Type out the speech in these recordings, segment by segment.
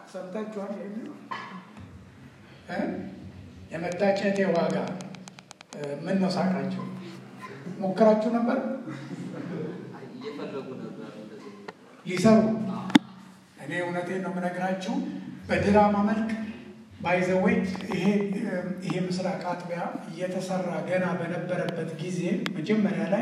ሰምታችኋል? የመታጨቴ ዋጋ ምን ነው? ሳቃችሁ ሞክራችሁ ነበር እየፈለጉ ነበር እንደዚህ ሊሰሩ። እኔ እውነቴን ነው የምነግራችሁ በድራማ መልክ ባይዘወይ ይሄ ይሄ ምስራቅ አጥቢያ እየተሰራ ገና በነበረበት ጊዜ መጀመሪያ ላይ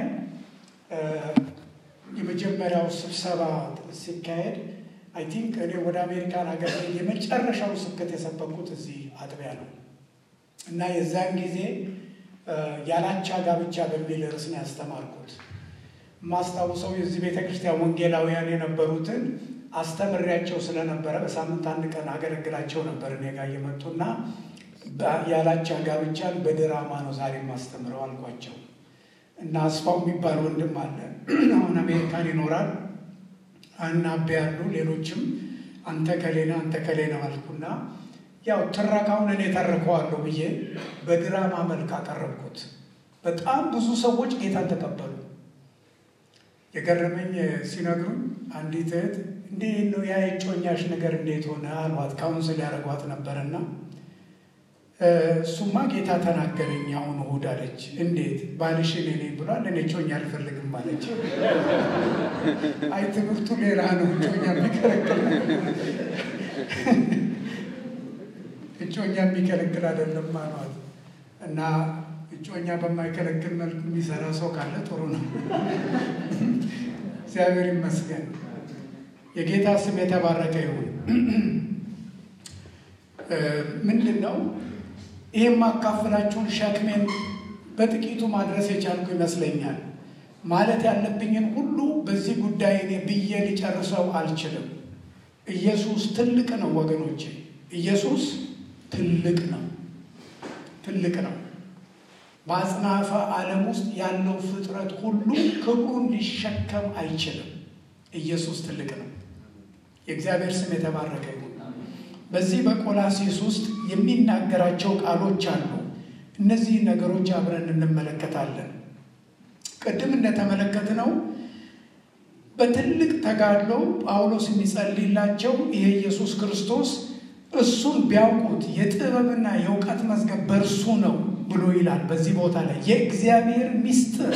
የመጀመሪያው ስብሰባ ሲካሄድ አይ ቲንክ እኔ ወደ አሜሪካን ሀገር ላይ የመጨረሻው ስብከት የሰበኩት እዚህ አጥቢያ ነው እና የዛን ጊዜ ያላቻ ጋብቻ በሚል ርዕስ ነው ያስተማርኩት። የማስታውሰው የዚህ ቤተ ክርስቲያን ወንጌላውያን የነበሩትን አስተምሬያቸው ስለነበረ በሳምንት አንድ ቀን አገለግላቸው ነበር እኔ ጋር እየመጡና ያላቻ ጋብቻን በድራማ ነው ዛሬ የማስተምረው አልኳቸው። እና አስፋው የሚባል ወንድም አለ አሁን አሜሪካን ይኖራል አናቤ ያሉ ሌሎችም አንተ ከሌነ አንተ ከሌነ አልኩና ያው ትረካውን እኔ ተርከዋለሁ ብዬ በድራማ መልክ አቀረብኩት። በጣም ብዙ ሰዎች ጌታን ተቀበሉ። የገረመኝ ሲነግሩኝ አንዲት እህት እንዴት ነው ያ የጮኛሽ ነገር እንዴት ሆነ አሏት። ካውንስል ያደረጓት ነበረና እሱማ ጌታ ተናገረኝ አሁን እሑድ አለች። እንዴት ባልሽን እኔ ብሏል፣ እኔ ጮኛ አልፈልግም አለች። አይ ትምህርቱ ሌላ ነው፣ እጮኛ የሚከለክል እጮኛ የሚከለክል አይደለም አሏት። እና እጮኛ በማይከለክል መልኩ የሚሰራ ሰው ካለ ጥሩ ነው። እግዚአብሔር ይመስገን። የጌታ ስም የተባረከ ይሁን። ምንድን ነው ይህ የማካፍላችሁን ሸክሜን በጥቂቱ ማድረስ የቻልኩ ይመስለኛል። ማለት ያለብኝን ሁሉ በዚህ ጉዳይ እኔ ብዬ ሊጨርሰው አልችልም። ኢየሱስ ትልቅ ነው ወገኖቼ፣ ኢየሱስ ትልቅ ነው፣ ትልቅ ነው። በአጽናፈ ዓለም ውስጥ ያለው ፍጥረት ሁሉ ክብሩን ሊሸከም አይችልም። ኢየሱስ ትልቅ ነው። የእግዚአብሔር ስም የተባረከ ይሁን። በዚህ በቆላሴስ ውስጥ የሚናገራቸው ቃሎች አሉ። እነዚህ ነገሮች አብረን እንመለከታለን። ቅድም እንደተመለከትነው በትልቅ ተጋድሎ ጳውሎስ የሚጸልይላቸው ይሄ ኢየሱስ ክርስቶስ እሱን ቢያውቁት የጥበብና የእውቀት መዝገብ በእርሱ ነው ብሎ ይላል። በዚህ ቦታ ላይ የእግዚአብሔር ምስጢር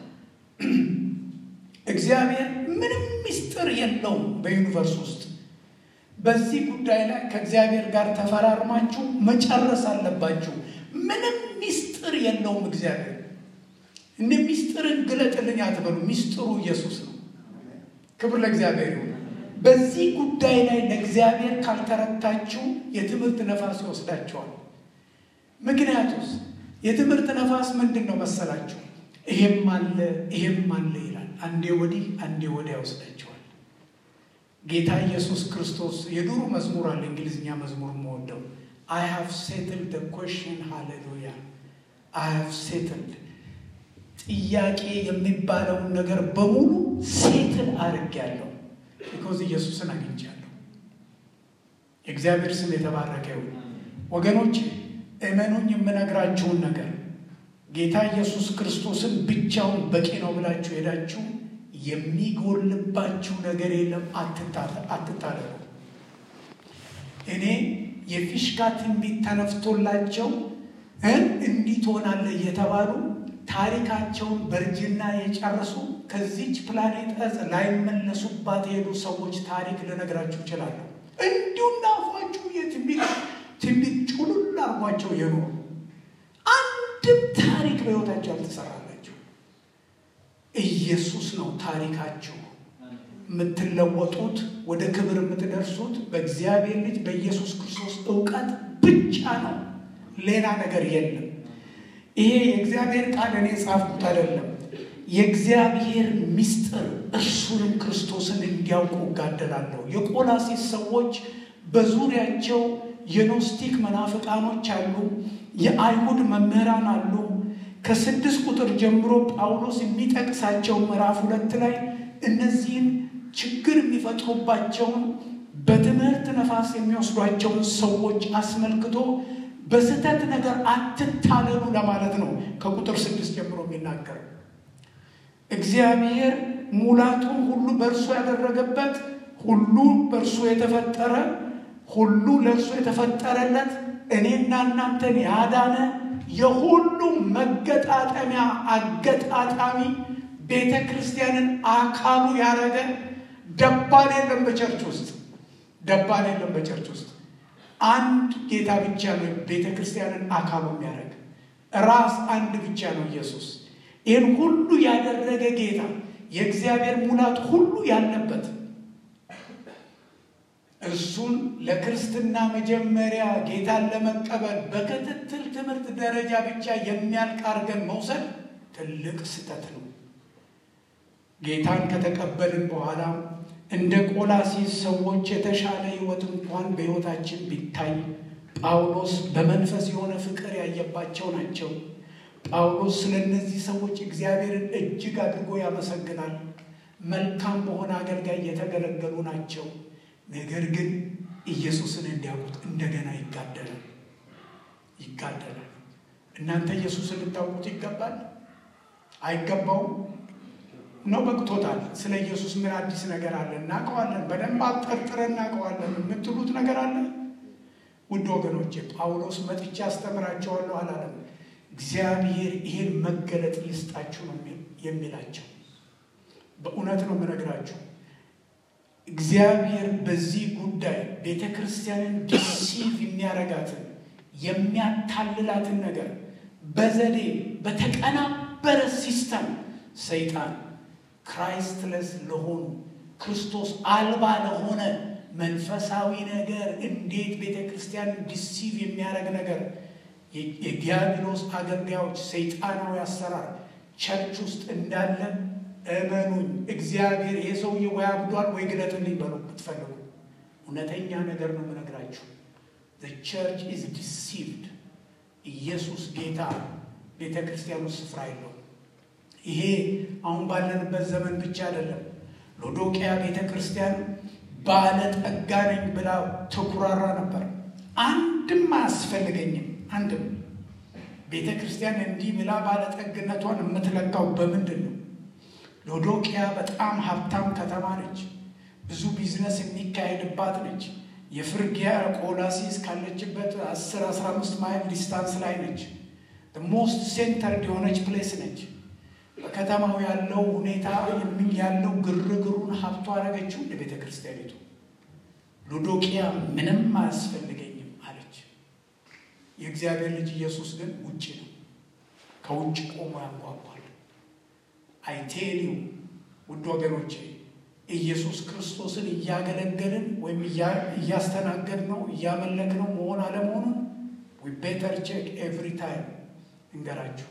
እግዚአብሔር ምንም ምስጢር የለውም በዩኒቨርስ ውስጥ በዚህ ጉዳይ ላይ ከእግዚአብሔር ጋር ተፈራርማችሁ መጨረስ አለባችሁ። ምንም ሚስጥር የለውም እግዚአብሔር። እንደ ሚስጥርን ግለጥልኝ አትበሉ። ሚስጥሩ ኢየሱስ ነው። ክብር ለእግዚአብሔር ይሁን። በዚህ ጉዳይ ላይ ለእግዚአብሔር ካልተረታችሁ የትምህርት ነፋስ ይወስዳቸዋል። ምክንያቱስ የትምህርት ነፋስ ምንድን ነው መሰላችሁ? ይሄም አለ ይሄም አለ ይላል። አንዴ ወዲህ አንዴ ወዲያ ይወስዳቸዋል። ጌታ ኢየሱስ ክርስቶስ የዱሩ መዝሙር አለ፣ እንግሊዝኛ መዝሙር የምወደው አይ ሃቭ ሴትልድ ኮሽን ሃሌሉያ አይ ሃቭ ሴትልድ ጥያቄ የሚባለውን ነገር በሙሉ ሴትል አድርጌያለሁ። ቢኮዝ ኢየሱስን አግኝቻለሁ። የእግዚአብሔር ስም የተባረከ ይሁን። ወገኖች እመኑኝ፣ የምነግራችሁን ነገር ጌታ ኢየሱስ ክርስቶስን ብቻውን በቂ ነው ብላችሁ ሄዳችሁ የሚጎልባችሁ ነገር የለም። አትታለሉ። እኔ የፊሽካ ትንቢት ተነፍቶላቸው እንዲህ ትሆናለህ እየተባሉ ታሪካቸውን በእርጅና የጨረሱ ከዚች ፕላኔት እጽ ላይመለሱባት የሄዱ ሰዎች ታሪክ ልነግራችሁ እችላለሁ። እንዲሁ እንዳፏችሁ የትንቢት ትንቢት ጩሉል አርጓቸው የኖሩ አንድም ታሪክ በሕይወታቸው አልተሰራላቸው። ኢየሱስ ነው ታሪካችሁ። የምትለወጡት ወደ ክብር የምትደርሱት በእግዚአብሔር ልጅ በኢየሱስ ክርስቶስ እውቀት ብቻ ነው። ሌላ ነገር የለም። ይሄ የእግዚአብሔር ቃል እኔ ጻፍኩት አይደለም። የእግዚአብሔር ምስጢር እርሱንም ክርስቶስን እንዲያውቁ እጋደላለሁ። የቆላሴስ ሰዎች በዙሪያቸው የኖስቲክ መናፍቃኖች አሉ፣ የአይሁድ መምህራን አሉ። ከስድስት ቁጥር ጀምሮ ጳውሎስ የሚጠቅሳቸው ምዕራፍ ሁለት ላይ እነዚህን ችግር የሚፈጥሩባቸውን በትምህርት ነፋስ የሚወስዷቸውን ሰዎች አስመልክቶ በስህተት ነገር አትታለሉ ለማለት ነው። ከቁጥር ስድስት ጀምሮ የሚናገረው እግዚአብሔር ሙላቱን ሁሉ በእርሱ ያደረገበት ሁሉ በእርሱ የተፈጠረ ሁሉ ለእርሱ የተፈጠረለት እኔና እናንተን ያዳነ የሁሉም መገጣጠሚያ አገጣጣሚ ቤተ ክርስቲያንን አካሉ ያደረገ ደባል የለም በቸርች ውስጥ ደባል የለም በቸርች ውስጥ አንድ ጌታ ብቻ ነው ቤተ ክርስቲያንን አካሉ የሚያደርግ ራስ አንድ ብቻ ነው ኢየሱስ ይህን ሁሉ ያደረገ ጌታ የእግዚአብሔር ሙላት ሁሉ ያለበት እሱን ለክርስትና መጀመሪያ ጌታን ለመቀበል በክትትል ትምህርት ደረጃ ብቻ የሚያልቅ አድርገን መውሰድ ትልቅ ስህተት ነው። ጌታን ከተቀበልን በኋላ እንደ ቆላሲስ ሰዎች የተሻለ ሕይወት እንኳን በሕይወታችን ቢታይ ጳውሎስ በመንፈስ የሆነ ፍቅር ያየባቸው ናቸው። ጳውሎስ ስለ እነዚህ ሰዎች እግዚአብሔርን እጅግ አድርጎ ያመሰግናል። መልካም በሆነ አገልጋይ የተገለገሉ ናቸው። ነገር ግን ኢየሱስን እንዲያውቁት እንደገና ይጋደላል ይጋደላል። እናንተ ኢየሱስን ልታውቁት ይገባል አይገባውም ነው? በቅቶታል። ስለ ኢየሱስ ምን አዲስ ነገር አለ? እናውቀዋለን፣ በደንብ አጠርጥረን እናውቀዋለን የምትሉት ነገር አለ? ውድ ወገኖቼ ጳውሎስ መጥቼ አስተምራቸዋለሁ አላለም። እግዚአብሔር ይሄን መገለጥ ይስጣችሁ ነው የሚላቸው። በእውነት ነው የምነግራችሁ። እግዚአብሔር በዚህ ጉዳይ ቤተ ክርስቲያንን ዲሲቭ የሚያረጋትን የሚያታልላትን ነገር በዘዴ በተቀናበረ ሲስተም ሰይጣን ክራይስትለስ ለሆኑ ክርስቶስ አልባ ለሆነ መንፈሳዊ ነገር እንዴት ቤተ ክርስቲያንን ዲሲቭ የሚያደርግ ነገር የዲያብሎስ አገልጋዮች ሰይጣናዊ አሰራር ቸርች ውስጥ እንዳለ እመኑኝ። እግዚአብሔር ይሄ ሰውዬ ወይ አብዷል ወይ ግለጥልኝ በሉ ብትፈልጉ። እውነተኛ ነገር ነው የምነግራችሁ። ቸርች ኢዝ ዲሲቭድ። ኢየሱስ ጌታ ቤተ ክርስቲያን ውስጥ ስፍራ የለውም። ይሄ አሁን ባለንበት ዘመን ብቻ አይደለም። ሎዶቅያ ቤተ ክርስቲያን ባለጠጋ ነኝ ብላ ተኩራራ ነበር። አንድም አያስፈልገኝም። አንድም ቤተ ክርስቲያን እንዲህ ብላ ባለጠግነቷን የምትለካው በምንድን ነው? ሎዶቅያ በጣም ሀብታም ከተማ ነች። ብዙ ቢዝነስ የሚካሄድባት ነች። የፍርጊያ ቆላሲስ ካለችበት 10 15 ማይል ዲስታንስ ላይ ነች። ሞስት ሴንተርድ የሆነች ፕሌስ ነች። በከተማው ያለው ሁኔታ ያለው ግርግሩን ሀብቷ አረገችው ለቤተ ክርስቲያኒቱ። ሎዶቅያ ምንም አያስፈልገኝም አለች። የእግዚአብሔር ልጅ ኢየሱስ ግን ውጭ ነው። ከውጭ ቆሞ ያንኳኳል። አይቴኒው ውድ ወገኖቼ ኢየሱስ ክርስቶስን እያገለገልን ወይም እያስተናገድ ነው እያመለክ ነው መሆን አለመሆኑን ዊ ቤተር ቼክ ኤቭሪ ታይም እንገራችሁ።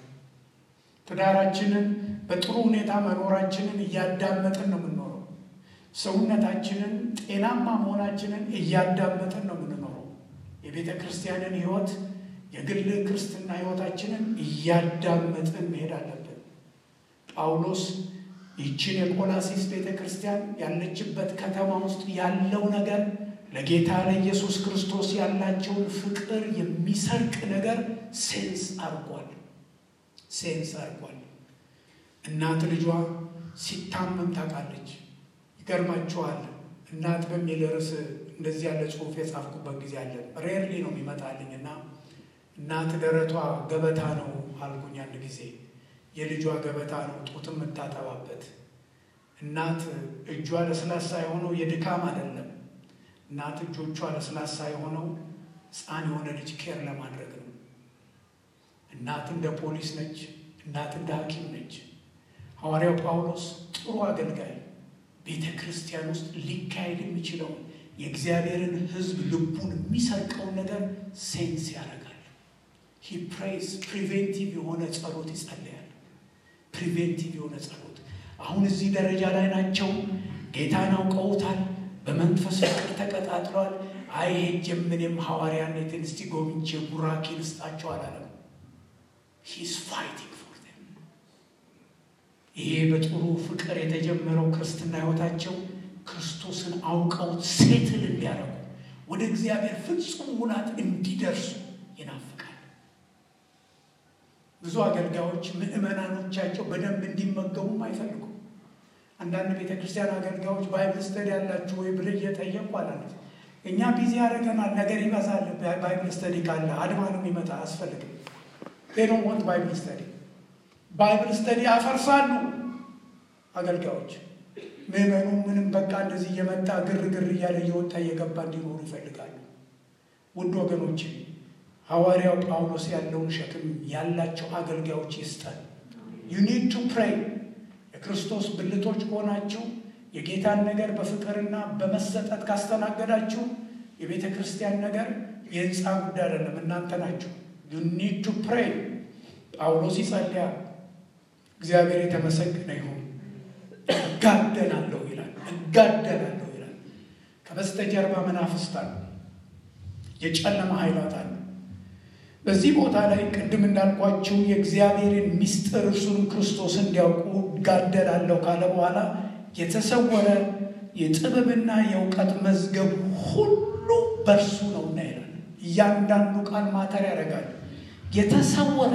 ትዳራችንን በጥሩ ሁኔታ መኖራችንን እያዳመጥን ነው የምንኖረው። ሰውነታችንን ጤናማ መሆናችንን እያዳመጥን ነው የምንኖረው። የቤተ ክርስቲያንን ሕይወት የግል ክርስትና ሕይወታችንን እያዳመጥን መሄድ አለብን። ጳውሎስ ይችን የቆላሲስ ቤተ ክርስቲያን ያለችበት ከተማ ውስጥ ያለው ነገር ለጌታ ለኢየሱስ ክርስቶስ ያላቸውን ፍቅር የሚሰርቅ ነገር ሴንስ አድርጓል ሴንስ አድርጓል። እናት ልጇ ሲታመም ታውቃለች። ይገርማችኋል። እናት በሚል ርዕስ እንደዚህ ያለ ጽሑፍ የጻፍኩበት ጊዜ አለ። ሬርሊ ነው የሚመጣልኝ እና እናት ደረቷ ገበታ ነው አልኩኝ አንድ ጊዜ የልጇ ገበታ ነው ጡት የምታጠባበት። እናት እጇ ለስላሳ የሆነው የድካም አይደለም። እናት እጆቿ ለስላሳ የሆነው ሕፃን የሆነ ልጅ ኬር ለማድረግ ነው። እናት እንደ ፖሊስ ነች። እናት እንደ ሐኪም ነች። ሐዋርያው ጳውሎስ ጥሩ አገልጋይ ቤተ ክርስቲያን ውስጥ ሊካሄድ የሚችለውን የእግዚአብሔርን ሕዝብ ልቡን የሚሰርቀውን ነገር ሴንስ ያደርጋል። ሂ ፕሬይስ ፕሪቬንቲቭ የሆነ ጸሎት ይጸለያል። ፕሪቬንቲቭ የሆነ ጸሎት አሁን እዚህ ደረጃ ላይ ናቸው። ጌታን አውቀውታል። በመንፈስ ፍቅር ተቀጣጥለዋል። አይ ሄጄም እኔም ሐዋርያነትን እስቲ ጎብኝቼ ቡራኬ ልስጣቸው አላለም። ሂስ ፋይቲንግ ፎር ዘም። ይሄ በጥሩ ፍቅር የተጀመረው ክርስትና ሕይወታቸው ክርስቶስን አውቀውት ሴትል እንዲያደርጉ ወደ እግዚአብሔር ፍጹም ሙላት እንዲደርሱ ይናፍቃል። ብዙ አገልጋዮች ምዕመናኖቻቸው በደንብ እንዲመገቡም አይፈልጉም። አንዳንድ ቤተ ክርስቲያን አገልጋዮች ባይብል ስተዲ ያላችሁ ወይ ብለ እየጠየቁ አላለት እኛ ቢዚ ያደረገናል። ነገር ይበዛል። ባይብል ስተዲ ካለ አድማ ነው የሚመጣ አያስፈልግም። ዶንት ዋንት ባይብል ስተዲ ባይብል ስተዲ ያፈርሳሉ አገልጋዮች። ምዕመኑ ምንም በቃ እንደዚህ እየመጣ ግርግር እያለ እየወጣ እየገባ እንዲኖሩ ይፈልጋሉ። ውድ ወገኖች ሐዋርያው ጳውሎስ ያለውን ሸክም ያላቸው አገልጋዮች ይስጠን። ዩ ኒድ ቱ ፕሬይ። የክርስቶስ ብልቶች ከሆናችሁ የጌታን ነገር በፍቅርና በመሰጠት ካስተናገዳችሁ የቤተ ክርስቲያን ነገር የህንፃ ጉዳይ አይደለም፣ እናንተ ናችሁ። ዩ ኒድ ቱ ፕሬይ። ጳውሎስ ይጸልያል። እግዚአብሔር የተመሰገነ ይሁን። እጋደላለሁ ይላል፣ እጋደላለሁ ይላል። ከበስተጀርባ መናፍስት አሉ፣ የጨለማ ኃይላት አሉ። በዚህ ቦታ ላይ ቅድም እንዳልኳችሁ የእግዚአብሔርን ምስጢር እርሱንም ክርስቶስ እንዲያውቁ እጋደላለሁ ካለ በኋላ የተሰወረ የጥበብና የእውቀት መዝገብ ሁሉ በእርሱ ነውና ይላል። እያንዳንዱ ቃል ማተር ያደርጋል። የተሰወረ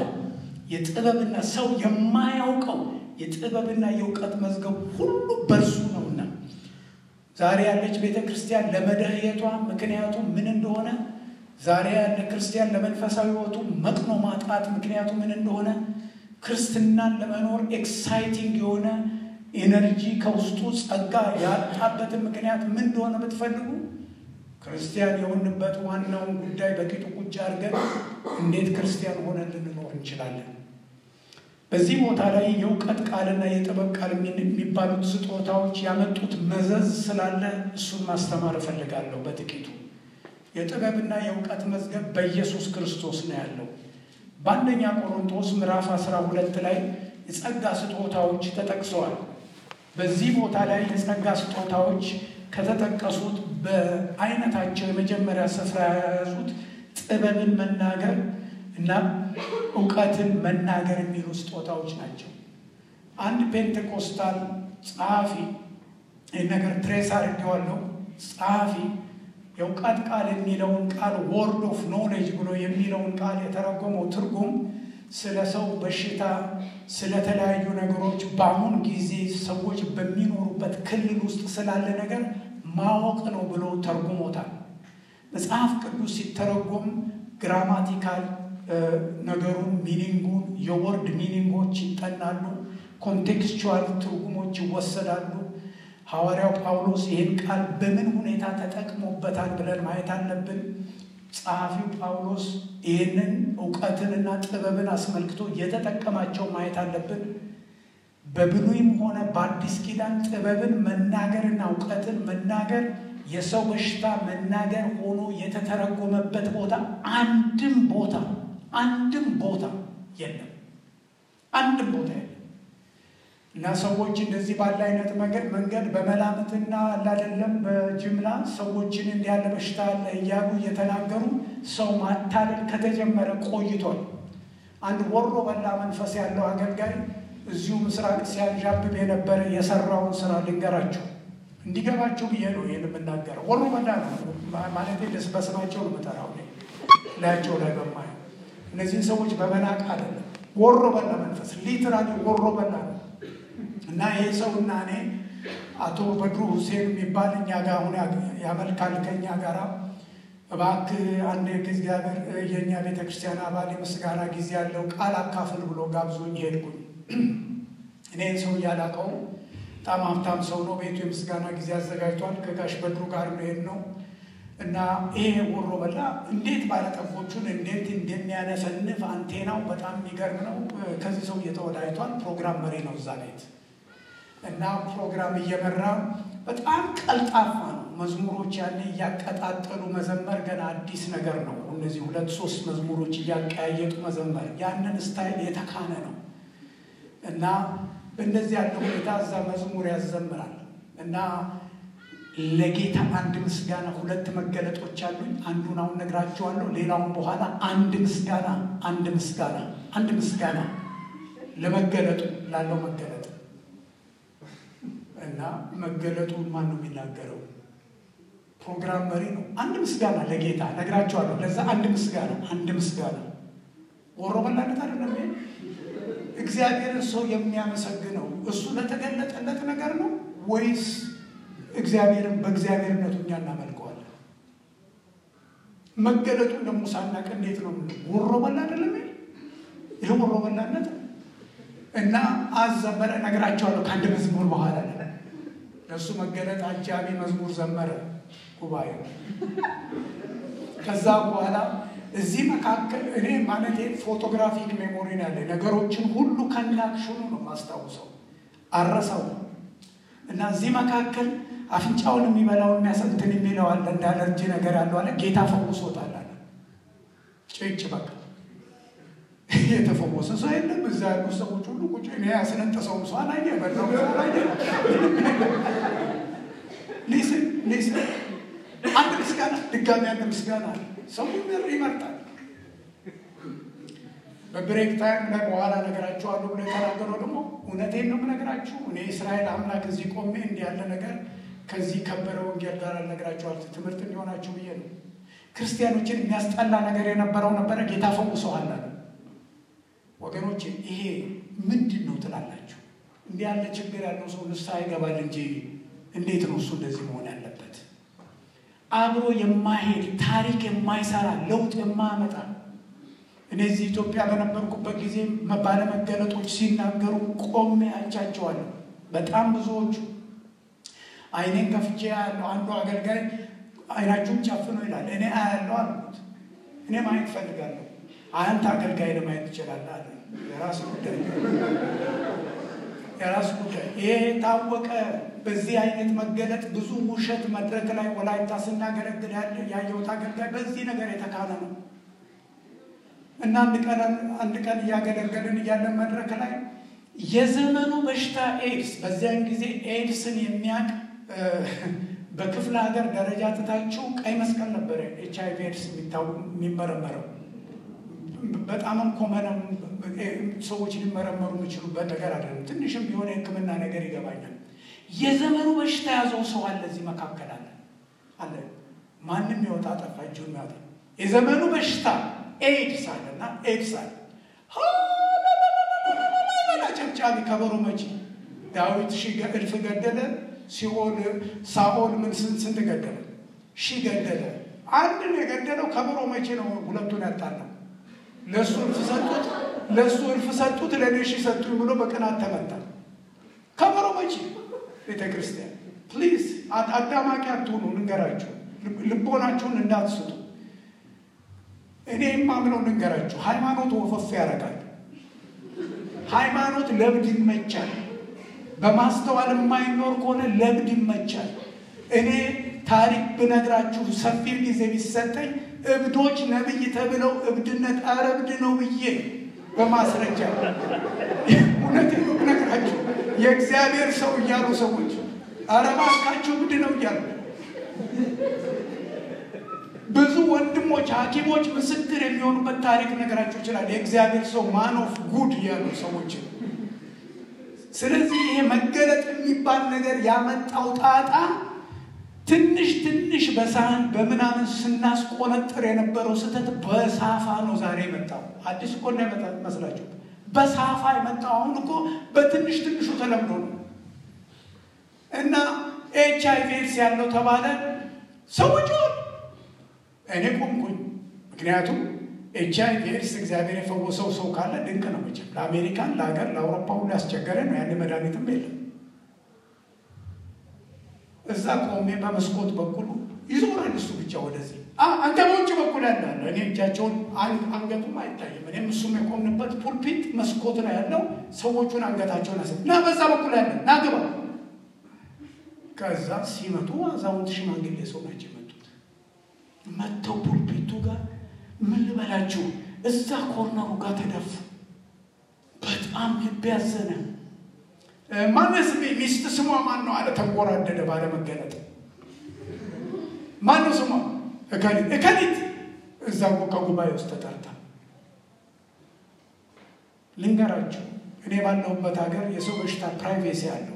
የጥበብና ሰው የማያውቀው የጥበብና የእውቀት መዝገብ ሁሉ በእርሱ ነውና ዛሬ ያለች ቤተ ክርስቲያን ለመደህየቷ ምክንያቱ ምን እንደሆነ ዛሬ ያለ ክርስቲያን ለመንፈሳዊ ሕይወቱ መቅኖ ማጣት ምክንያቱ ምን እንደሆነ ክርስትናን ለመኖር ኤክሳይቲንግ የሆነ ኤነርጂ ከውስጡ ጸጋ ያጣበትን ምክንያት ምን እንደሆነ ብትፈልጉ ክርስቲያን የሆንበት ዋናውን ጉዳይ በቂጡ ቁጭ አድርገን እንዴት ክርስቲያን ሆነን ልንኖር እንችላለን። በዚህ ቦታ ላይ የእውቀት ቃልና የጥበብ ቃል የሚባሉት ስጦታዎች ያመጡት መዘዝ ስላለ እሱን ማስተማር እፈልጋለሁ በጥቂቱ። የጥበብና የእውቀት መዝገብ በኢየሱስ ክርስቶስ ነው ያለው። በአንደኛ ቆሮንቶስ ምዕራፍ 12 ላይ የጸጋ ስጦታዎች ተጠቅሰዋል። በዚህ ቦታ ላይ የጸጋ ስጦታዎች ከተጠቀሱት በአይነታቸው የመጀመሪያ ስፍራ የያዙት ጥበብን መናገር እና እውቀትን መናገር የሚሉ ስጦታዎች ናቸው። አንድ ፔንቴኮስታል ጸሐፊ ይህ ነገር ትሬስ አድርጌዋለሁ። ጸሐፊ የእውቀት ቃል የሚለውን ቃል ወርድ ኦፍ ኖሌጅ ብሎ የሚለውን ቃል የተረጎመው ትርጉም ስለ ሰው በሽታ፣ ስለተለያዩ ነገሮች በአሁን ጊዜ ሰዎች በሚኖሩበት ክልል ውስጥ ስላለ ነገር ማወቅ ነው ብሎ ተርጉሞታል። መጽሐፍ ቅዱስ ሲተረጎም ግራማቲካል ነገሩን ሚኒንጉን የወርድ ሚኒንጎች ይጠናሉ። ኮንቴክስቹዋል ትርጉሞች ይወሰዳሉ። ሐዋርያው ጳውሎስ ይህን ቃል በምን ሁኔታ ተጠቅሞበታል ብለን ማየት አለብን። ጸሐፊው ጳውሎስ ይህንን እውቀትንና ጥበብን አስመልክቶ የተጠቀማቸው ማየት አለብን። በብሉይም ሆነ በአዲስ ኪዳን ጥበብን መናገርና እውቀትን መናገር የሰው በሽታ መናገር ሆኖ የተተረጎመበት ቦታ አንድም ቦታ አንድም ቦታ የለም። አንድም ቦታ የለም እና ሰዎች እንደዚህ ባለ አይነት መንገድ መንገድ በመላምትና አላደለም በጅምላ ሰዎችን እንዲህ ያለ በሽታ አለ እያሉ እየተናገሩ ሰው ማታለል ከተጀመረ ቆይቷል። አንድ ወሮ በላ መንፈስ ያለው አገልጋይ እዚሁ ምስራቅ ሲያንዣብብ የነበረ የሰራውን ስራ ልንገራቸው እንዲገባቸው ብዬ ነው ይህን የምናገረው። ወሮ በላ ነው ማለት ደስ በስማቸው ነው የምጠራው ላያቸው ላይ በማየው እነዚህን ሰዎች በመናቅ አይደለም። ወሮ በላ መንፈስ ሊትራሊ ወሮ በላ ነው እና ይህ ሰው እና እኔ አቶ በድሩ ሁሴን የሚባል እኛ ጋር አሁን ያመልካል ከኛ ጋር እባክህ አንድ እግዚአብሔር የእኛ ቤተክርስቲያን አባል የምስጋና ጊዜ ያለው ቃል አካፍል ብሎ ጋብዞኝ ሄድኩኝ። እኔ ሰው እያላቀው በጣም ሀብታም ሰው ነው። ቤቱ የምስጋና ጊዜ አዘጋጅቷል። ከጋሽ በድሩ ጋር መሄድ ነው እና ይሄ ወሮ በላ እንዴት ባለጠጎቹን እንዴት እንደሚያነፈንፍ አንቴናው በጣም የሚገርም ነው። ከዚህ ሰው እየተወዳጅቷል። ፕሮግራም መሪ ነው እዛ ቤት እና ፕሮግራም እየመራ በጣም ቀልጣፋ ነው። መዝሙሮች ያኔ እያቀጣጠሉ መዘመር ገና አዲስ ነገር ነው። እነዚህ ሁለት ሶስት መዝሙሮች እያቀያየጡ መዘመር ያንን ስታይል የተካነ ነው እና በእንደዚህ ያለ ሁኔታ እዛ መዝሙር ያዘምራል እና ለጌታ አንድ ምስጋና ሁለት መገለጦች አሉኝ። አንዱን አሁን ነግራችኋለሁ። ሌላውን በኋላ አንድ ምስጋና አንድ ምስጋና አንድ ምስጋና ለመገለጡ ላለው መገለጥ እና መገለጡን ማን ነው የሚናገረው? ፕሮግራም መሪ ነው። አንድ ምስጋና ለጌታ ነግራችኋለሁ። ለዛ አንድ ምስጋና አንድ ምስጋና ወሮ በላነት አይደለም። እግዚአብሔርን ሰው የሚያመሰግነው እሱ ለተገለጠለት ነገር ነው ወይስ እግዚአብሔርን በእግዚአብሔርነቱ እኛ እናመልከዋለን? መገለጡን ደግሞ ሳናቅ እንዴት ነው ወሮ በላ አይደለም ይህ ወሮ በላነት እና አዘመረ ነግራቸዋለሁ ከአንድ መዝሙር በኋላ ለእሱ መገለጥ አጃቢ መዝሙር ዘመረ ጉባኤው ከዛ በኋላ እዚህ መካከል እኔ ማለት ፎቶግራፊክ ሜሞሪ ነው ያለ ነገሮችን ሁሉ ከናክሽኑ ነው ማስታውሰው አረሰው እና እዚህ መካከል አፍንጫውን የሚበላውን የሚያሰንትን የሚለው አለ እንደ አለርጂ ነገር ያለው አለ ጌታ ፈውሶታል አለ ጭጭ በቃ የተፈወሰ ሰው የለም እዛ ያሉ ሰዎች ሁሉ ቁጭ እኔ ያስነጠሰውም ሰው አላየ በላው ሰው አላየ ሊስን ሊስን አንድ ምስጋና ድጋሚ አንድ ምስጋና ሰው ይመርጣል በብሬክ ታይም ላይ በኋላ ነገራችኋለሁ ብሎ የተናገረው ደግሞ እውነቴን ነው የምነግራችሁ። እኔ እስራኤል አምላክ እዚህ ቆሜ እንዲህ ያለ ነገር ከዚህ ከበረ ወንጌል ጋር አልነግራችኋል ትምህርት እንዲሆናችሁ ብዬ ነው። ክርስቲያኖችን የሚያስጠላ ነገር የነበረው ነበረ፣ ጌታ ፈውሰዋል አለ። ወገኖች ይሄ ምንድን ነው ትላላችሁ? እንዲህ ያለ ችግር ያለው ሰው ንስሐ ይገባል እንጂ እንዴት ነው እሱ እንደዚህ መሆን ያለበት? አብሮ የማይሄድ ታሪክ የማይሰራ ለውጥ የማያመጣ እኔ እዚህ ኢትዮጵያ በነበርኩበት ጊዜ ባለመገለጦች ሲናገሩ ቆሜ አይቻቸዋለሁ። በጣም ብዙዎቹ አይኔን ከፍቼ ያለው አንዱ አገልጋይ አይናችሁን ጨፍኖ ይላል። እኔ አያለው አልኩት። እኔ ማየት ፈልጋለሁ። አንተ አገልጋይ ለማየት ትችላለህ አለ። የራስ ጉዳይ የራስ ጉዳይ። ይሄ የታወቀ በዚህ አይነት መገለጥ ብዙ ውሸት መድረክ ላይ ወላይታ ስናገለግል ያየሁት አገልጋይ በዚህ ነገር የተካነ ነው። እና አንድ ቀን አንድ ቀን እያገለገልን እያለን መድረክ ላይ የዘመኑ በሽታ ኤድስ፣ በዚያን ጊዜ ኤድስን የሚያውቅ በክፍለ ሀገር ደረጃ ትታችሁ ቀይ መስቀል ነበረ ኤች አይቪ ኤድስ የሚመረመረው በጣምም ኮመንም ሰዎች ሊመረመሩ የሚችሉበት ነገር አይደለም። ትንሽም ቢሆን የሕክምና ነገር ይገባኛል። የዘመኑ በሽታ ያዘው ሰው አለ እዚህ መካከል አለ አለ ማንም ይወጣ ጠፋ እጁን ያወጣ የዘመኑ በሽታ ኤድስ አለና ኤድስ አለ ጨብጫቢ ከበሮ መቺ ዳዊት ሺህ እልፍ ገደለ። ሲኦል ሳኦል ምን ስንት ስንት ገደለ? ሺህ ገደለ። አንድ ነው የገደለው። ከበሮ መቼ ነው ሁለቱን ያጣለው? ለእሱ እልፍ ሰጡት፣ ለእሱ እልፍ ሰጡት፣ ለእኔ ሺህ ሰጡኝ ብሎ በቅናት ተመታ። ከበሮ መቼ ቤተ ክርስቲያን ፕሊዝ አዳማቂ አትሁኑ። ልንገራችሁ፣ ልቦናችሁን እንዳትስጡ። እኔ የማምነው ልንገራችሁ፣ ሃይማኖት ወፈፍ ያደርጋል። ሃይማኖት ለብድ ይመቻል። በማስተዋል የማይኖር ከሆነ ለብድ ይመቻል። እኔ ታሪክ ብነግራችሁ ሰፊ ጊዜ ቢሰጠኝ እብዶች ነብይ ተብለው እብድነት ኧረ እብድ ነው ብዬ በማስረጃ እውነት ብነግራችሁ የእግዚአብሔር ሰው እያሉ ሰዎች ኧረ እባካችሁ እብድ ነው እያሉ ብዙ ወንድሞች ሐኪሞች ምስክር የሚሆኑበት ታሪክ ነገራቸው ይችላል። የእግዚአብሔር ሰው ማን ኦፍ ጉድ እያሉ ሰዎች። ስለዚህ ይሄ መገለጥ የሚባል ነገር ያመጣው ጣጣ ትንሽ ትንሽ በሳህን በምናምን ስናስቆነጥር የነበረው ስህተት በሳፋ ነው ዛሬ የመጣው። አዲስ እኮ እንዳይመጣ መስላችሁ በሳፋ የመጣው አሁን እኮ በትንሽ ትንሹ ተለምዶ ነው እና ኤች አይ ቪ ኤድስ ያለው ተባለ ሰዎች እኔ ቆምኩኝ። ምክንያቱም ኤች አይ ቪ ኤድስ እግዚአብሔር የፈወሰው ሰው ካለ ድንቅ ነው። መቼም ለአሜሪካን፣ ለሀገር፣ ለአውሮፓ ሁሉ ያስቸገረ ነው። ያን መድኃኒትም የለም። እዛ ቆሜ በመስኮት በኩል ይዞራል እሱ ብቻ ወደዚህ አንተ በውጭ በኩል ያለ እኔ እጃቸውን አንገቱም አይታይም። እኔም እሱም የቆምንበት ፑልፒት መስኮት ላይ ያለው ሰዎቹን አንገታቸውን ያሰ እና በዛ በኩል ያለ ና ግባ። ከዛ ሲመጡ አዛውንት ሽማግሌ ሰው ናቸው የመጡት። መጥተው ፑልፒቱ ጋር ምን ልበላችሁ፣ እዛ ኮርነሩ ጋር ተደፉ። በጣም ልብ ያዘነ። ማነስ ሚስት ስሟ ማን ነው አለ። ተንጎራደደ ባለመገለጥ። ማን ነው ስሟ? እከሊት እከሊት። እዛ ከጉባኤ ውስጥ ተጠርታ ልንገራችሁ፣ እኔ ባለሁበት ሀገር የሰው በሽታ ፕራይቬሲ አለው።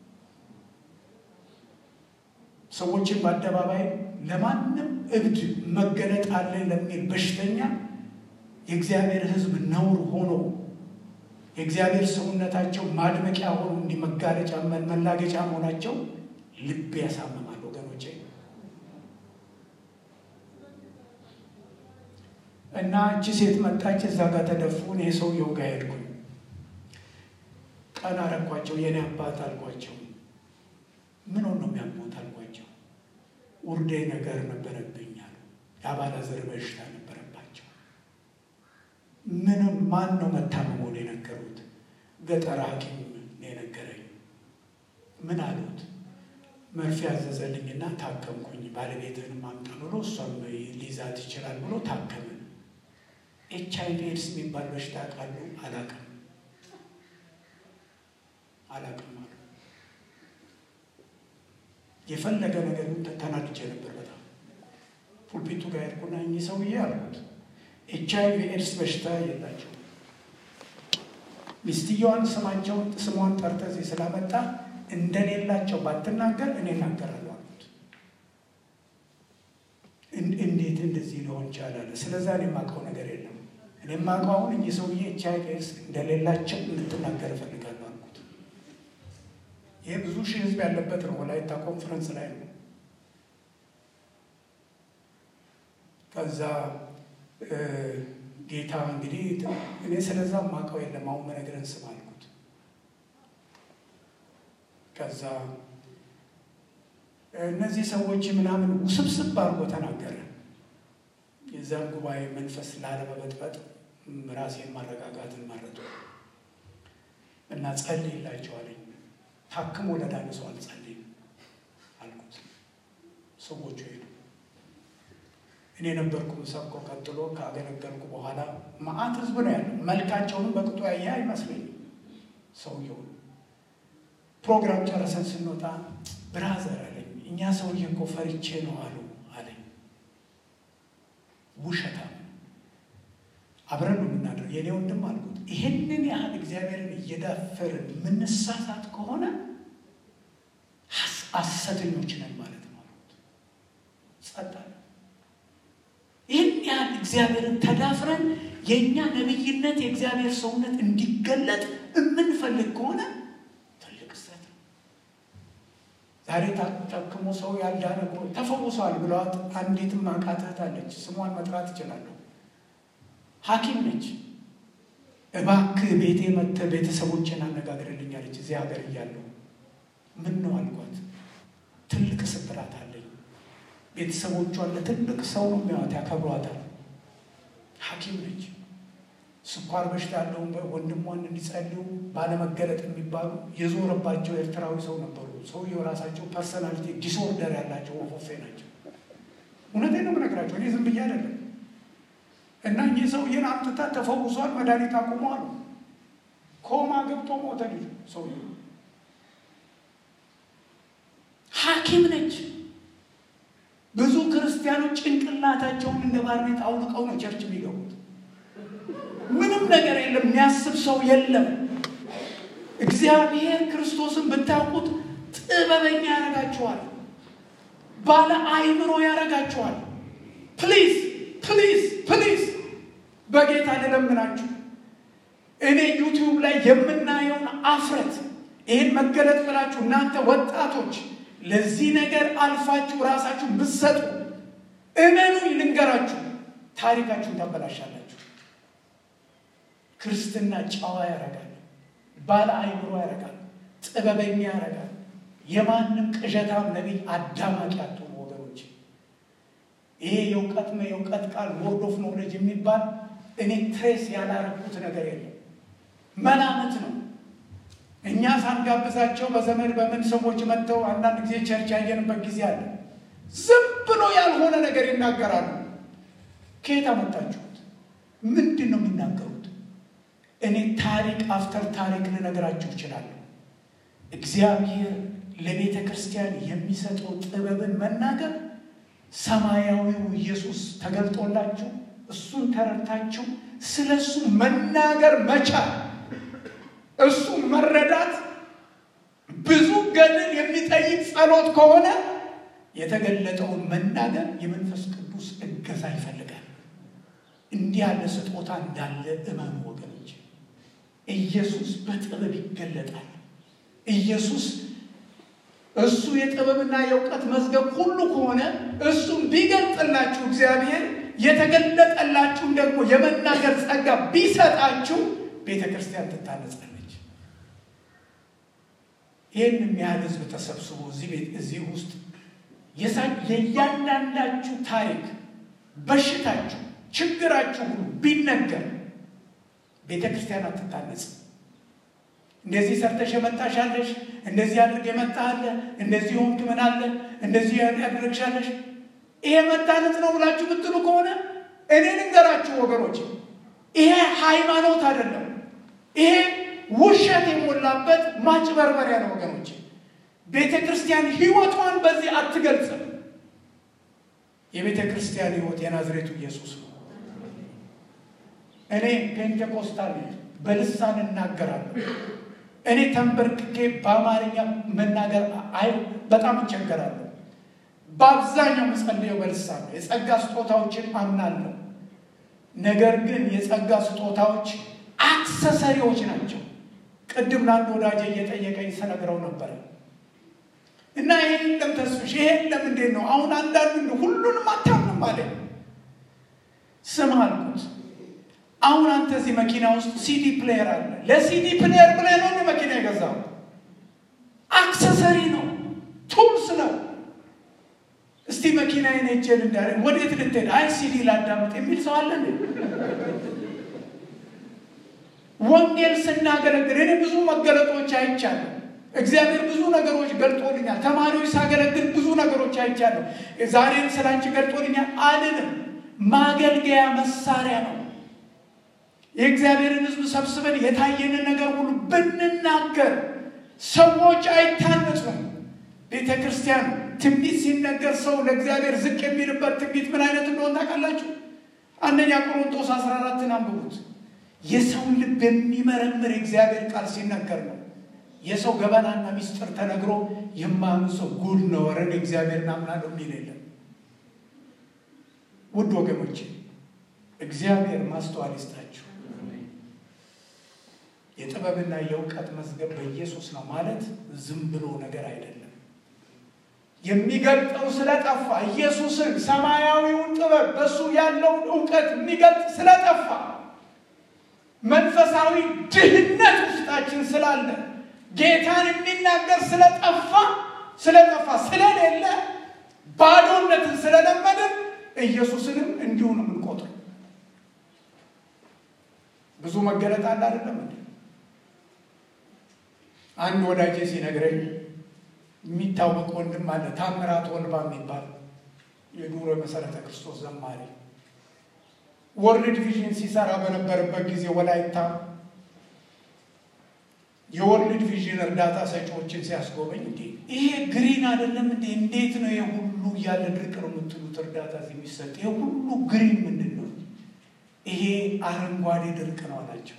ሰዎችን በአደባባይ ለማንም እብድ መገለጥ አለ ለሚል በሽተኛ የእግዚአብሔር ሕዝብ ነውር ሆኖ የእግዚአብሔር ሰውነታቸው ማድመቂያ ሆኖ እንዲህ መጋለጫ መላገጫ መሆናቸው ልብ ያሳምማል ወገኖቼ። እና እቺ ሴት መጣች። እዛ ጋር ተደፉ። እኔ ሰውየው ጋር ሄድኩኝ። ቀን አረኳቸው። የኔ አባት አልኳቸው። ምን ነው የሚያሞት አልኳቸው። ውርዴ ነገር ነበረብኝ አሉ። የአባላዘር በሽታ ነበረባቸው። ምንም ማን ነው መታመሙን የነገሩት? ገጠር ሐኪም ነው የነገረኝ። ምን አሉት? መርፌ ያዘዘልኝና ታከምኩኝ። ባለቤትህን ማምጣ ብሎ እሷም ሊይዛት ይችላል ብሎ ታከምን። ኤች አይ ቪ ኤድስ የሚባል በሽታ ቃሉ አላቅም አላቅም አሉ። የፈለገ ነገር ተናድጄ ነበር በጣም ፑልፒቱ ጋር ሄድኩና እኚህ ሰውዬ አልኩት ኤች አይ ቪ ኤድስ በሽታ የላቸው ሚስትየዋን ስማቸውን ስሟን ጠርተህ እዚህ ስላመጣ እንደሌላቸው ባትናገር እኔ እናገራለሁ አልኩት። እንዴት እንደዚህ ሊሆን ይቻላል? ስለዛ እኔ የማውቀው ነገር የለም። እኔ የማውቀው አሁን እኚህ ሰውዬ ኤች አይ ቪ ኤድስ እንደሌላቸው እንድትናገር እፈልጋለሁ አልኩት። ይሄ ብዙ ሺህ ህዝብ ያለበት ነው። ወላይታ ኮንፈረንስ ላይ ነው። ከዛ ጌታ እንግዲህ እኔ ስለዛ ማውቀው የለም አሁን መነግረን ስም አልኩት። ከዛ እነዚህ ሰዎች ምናምን ውስብስብ አድርጎ ተናገረ። የዛን ጉባኤ መንፈስ ላለመበጥበጥ ራሴን ማረጋጋትን መረጡ እና ጸልይላቸዋለኝ። ታክሞ ለዳነ ሰው አልጸልይም አልኩት። ሰዎቹ ሄዱ። እኔ ነበርኩ ሰብኮ ቀጥሎ ካገለገልኩ በኋላ መዓት ህዝብ ነው ያለው። መልካቸውንም በቅጡ ያየ አይመስለኝም ሰውየው። ፕሮግራም ጨረሰን ስንወጣ ብራዘር አለኝ፣ እኛ ሰውዬ እኮ ፈሪቼ ነው አሉ አለኝ። ውሸታም አብረን ነው የምናደርግ የኔ ወንድም አልኩት። ይህንን ያህል እግዚአብሔርን እየዳፈርን የምንሳሳት ከሆነ ሐሰተኞች ነን ማለት ነው አልኩት። ጸጥ አለ። ይህን ያህል እግዚአብሔርን ተዳፍረን የእኛ ነቢይነት የእግዚአብሔር ሰውነት እንዲገለጥ የምንፈልግ ከሆነ ትልቅ ስህተት ነው። ዛሬ ታክሞ ሰው ያልዳነ ተፈውሷል ብለዋት አንዲትም አውቃት እህት አለች። ስሟን መጥራት እችላለሁ። ሐኪም ነች። እባክህ ቤቴ መጥተህ ቤተሰቦችን አነጋግርልኝ አለች። እዚህ ሀገር እያለሁ ምን ነው አልኳት። ትልቅ ስብራት አለኝ። ቤተሰቦቿን ለትልቅ ሰው ነው የሚያዋት፣ ያከብሯታል። ሐኪም ነች። ስኳር በሽታ ያለውን ወንድሟን እንዲጸልዩ ባለመገለጥ የሚባሉ የዞረባቸው ኤርትራዊ ሰው ነበሩ። ሰውየው ራሳቸው ፐርሰናሊቲ ዲስኦርደር ያላቸው ወፎፌ ናቸው። እውነቴን ነው የምነግራቸው፣ እኔ ዝም ብዬ አይደለም። እና እኚህ ሰውዬን አምጥታ ተፈውሷል፣ መድኃኒት አቁሟል። ኮማ ገብቶ ሞተ ልጁ ሰውዬው። ሐኪም ነች። ብዙ ክርስቲያኖች ጭንቅላታቸውን እንደ ባርኔጣ አውልቀው ነው ቸርች የሚገቡት። ምንም ነገር የለም፣ የሚያስብ ሰው የለም። እግዚአብሔር ክርስቶስን ብታውቁት ጥበበኛ ያደርጋችኋል፣ ባለ አእምሮ ያደርጋችኋል። ፕሊዝ ፕሊዝ ፕሊዝ በጌታ ልለምናችሁ፣ እኔ ዩቲዩብ ላይ የምናየውን አፍረት ይህን መገለጥ ብላችሁ እናንተ ወጣቶች ለዚህ ነገር አልፋችሁ ራሳችሁ ብትሰጡ እመኑኝ፣ ልንገራችሁ፣ ታሪካችሁን ታበላሻላችሁ። ክርስትና ጨዋ ያደርጋል፣ ባለ አይምሮ ያደርጋል፣ ጥበበኛ ያደርጋል። የማንም ቅዠታም ነቢይ አዳማቂ አትሆኑ ወገኖች። ይሄ የእውቀት የእውቀት ቃል ወርድ ኦፍ ኖውሌጅ የሚባል እኔ ትሬስ ያላረኩት ነገር የለም፣ መላምት ነው። እኛ ሳንጋብዛቸው በዘመድ በምን ሰዎች መጥተው አንዳንድ ጊዜ ቸርች ያየንበት ጊዜ አለ። ዝም ብሎ ያልሆነ ነገር ይናገራሉ። ከየት አመጣችሁት? ምንድን ነው የሚናገሩት? እኔ ታሪክ አፍተር ታሪክ ልነግራችሁ እችላለሁ። እግዚአብሔር ለቤተ ክርስቲያን የሚሰጠው ጥበብን መናገር ሰማያዊው ኢየሱስ ተገልጦላችሁ እሱን ተረድታችሁ ስለ እሱ መናገር መቻል እሱ መረዳት ብዙ ገድል የሚጠይቅ ጸሎት ከሆነ የተገለጠውን መናገር የመንፈስ ቅዱስ እገዛ ይፈልጋል። እንዲህ ያለ ስጦታ እንዳለ እመኑ ወገኖች። ኢየሱስ በጥበብ ይገለጣል። ኢየሱስ እሱ የጥበብና የእውቀት መዝገብ ሁሉ ከሆነ እሱም ቢገልጥላችሁ እግዚአብሔር የተገለጠላችሁም ደግሞ የመናገር ጸጋ ቢሰጣችሁ ቤተ ክርስቲያን ትታነጻለች። ይህን የሚያህል ህዝብ ተሰብስቦ እዚህ ቤት እዚህ ውስጥ የእያንዳንዳችሁ ታሪክ፣ በሽታችሁ፣ ችግራችሁ ሁሉ ቢነገር ቤተ ክርስቲያን አትታነጽ። እንደዚህ ሰርተሽ የመጣሻለሽ፣ እንደዚህ አድርግ የመጣለ፣ እንደዚህ ሆንክ ምን አለ፣ እንደዚህ ያደረግሻለሽ። ይሄ መታነጽ ነው ብላችሁ ብትሉ ከሆነ እኔ ልንገራችሁ ወገኖች፣ ይሄ ሃይማኖት አይደለም። ይሄ ውሸት የሞላበት ማጭበርበሪያ ነው ወገኖች። ቤተ ክርስቲያን ህይወቷን በዚህ አትገልጽም። የቤተ ክርስቲያን ህይወት የናዝሬቱ ኢየሱስ ነው። እኔ ፔንቴኮስታል በልሳን እናገራለሁ። እኔ ተንበርክኬ በአማርኛ መናገር አይ በጣም እቸገራለሁ። በአብዛኛው የምጸልየው በልሳን ነው። የጸጋ ስጦታዎችን አምናለሁ። ነገር ግን የጸጋ ስጦታዎች አክሰሰሪዎች ናቸው። ቅድም ለአንድ ወዳጄ እየጠየቀኝ ስነግረው ነበረ እና ይሄ የለም ተስፍሽ፣ ይሄ የለም እንዴት ነው አሁን አንዳንዱ ሁሉንም አታምንም አለኝ። ስም አልኩት አሁን አንተ እዚህ መኪና ውስጥ ሲዲ ፕሌየር አለ። ለሲዲ ፕሌየር ብለህ ነው መኪና የገዛው? አክሰሰሪ ነው፣ ቱልስ ነው። እስቲ መኪና ሄጄ እንዳ ወዴት ልትሄድ? አይ ሲዲ ላዳምጥ የሚል ሰው አለ እንዴ? ወንጌል ስናገለግል እኔ ብዙ መገለጦች አይቻለሁ። እግዚአብሔር ብዙ ነገሮች ገልጦልኛል። ተማሪዎች ሳገለግል ብዙ ነገሮች አይቻለሁ። ዛሬም ስላንቺ ገልጦልኛል አልልም። ማገልገያ መሳሪያ ነው። የእግዚአብሔርን ሕዝብ ሰብስበን የታየንን ነገር ሁሉ ብንናገር ሰዎች አይታነጹም። ቤተ ክርስቲያን ትንቢት ሲነገር ሰው ለእግዚአብሔር ዝቅ የሚልበት ትንቢት ምን አይነት እንደሆነ ታውቃላችሁ? አንደኛ ቆሮንቶስ 14ን አንብቡት። የሰውን ልብ የሚመረምር የእግዚአብሔር ቃል ሲነገር ነው። የሰው ገበናና ሚስጥር ተነግሮ የማያምን ሰው ጉድ ነው፣ ወረን እግዚአብሔርን አምናለሁ የሚል የለም። ውድ ወገኖች እግዚአብሔር ማስተዋል ይስጣችሁ። የጥበብና የእውቀት መዝገብ በኢየሱስ ነው ማለት ዝም ብሎ ነገር አይደለም። የሚገልጠው ስለጠፋ ኢየሱስን ሰማያዊውን ጥበብ በእሱ ያለውን እውቀት የሚገልጥ ስለጠፋ መንፈሳዊ ድህነት ውስጣችን ስላለ ጌታን የሚናገር ስለጠፋ ስለጠፋ ስለሌለ ባዶነትን ስለለመድን ኢየሱስንም እንዲሁ ነው የምንቆጥረው። ብዙ መገለጥ አለ አይደለም እንዴ? አንድ ወዳጄ ሲነግረኝ የሚታወቅ ወንድም አለ ታምራት ወልባ የሚባል የዱሮ የመሰረተ ክርስቶስ ዘማሪ ወርልድ ቪዥን ሲሰራ በነበረበት ጊዜ ወላይታ የወርልድ ቪዥን እርዳታ ሰጪዎችን ሲያስጎበኝ እንዴ ይሄ ግሪን አይደለም እንዴ እንዴት ነው ይሄ ሁሉ እያለ ድርቅ ነው የምትሉት እርዳታ የሚሰጥ ይሄ ሁሉ ግሪን ምንድን ነው ይሄ አረንጓዴ ድርቅ ነው አላቸው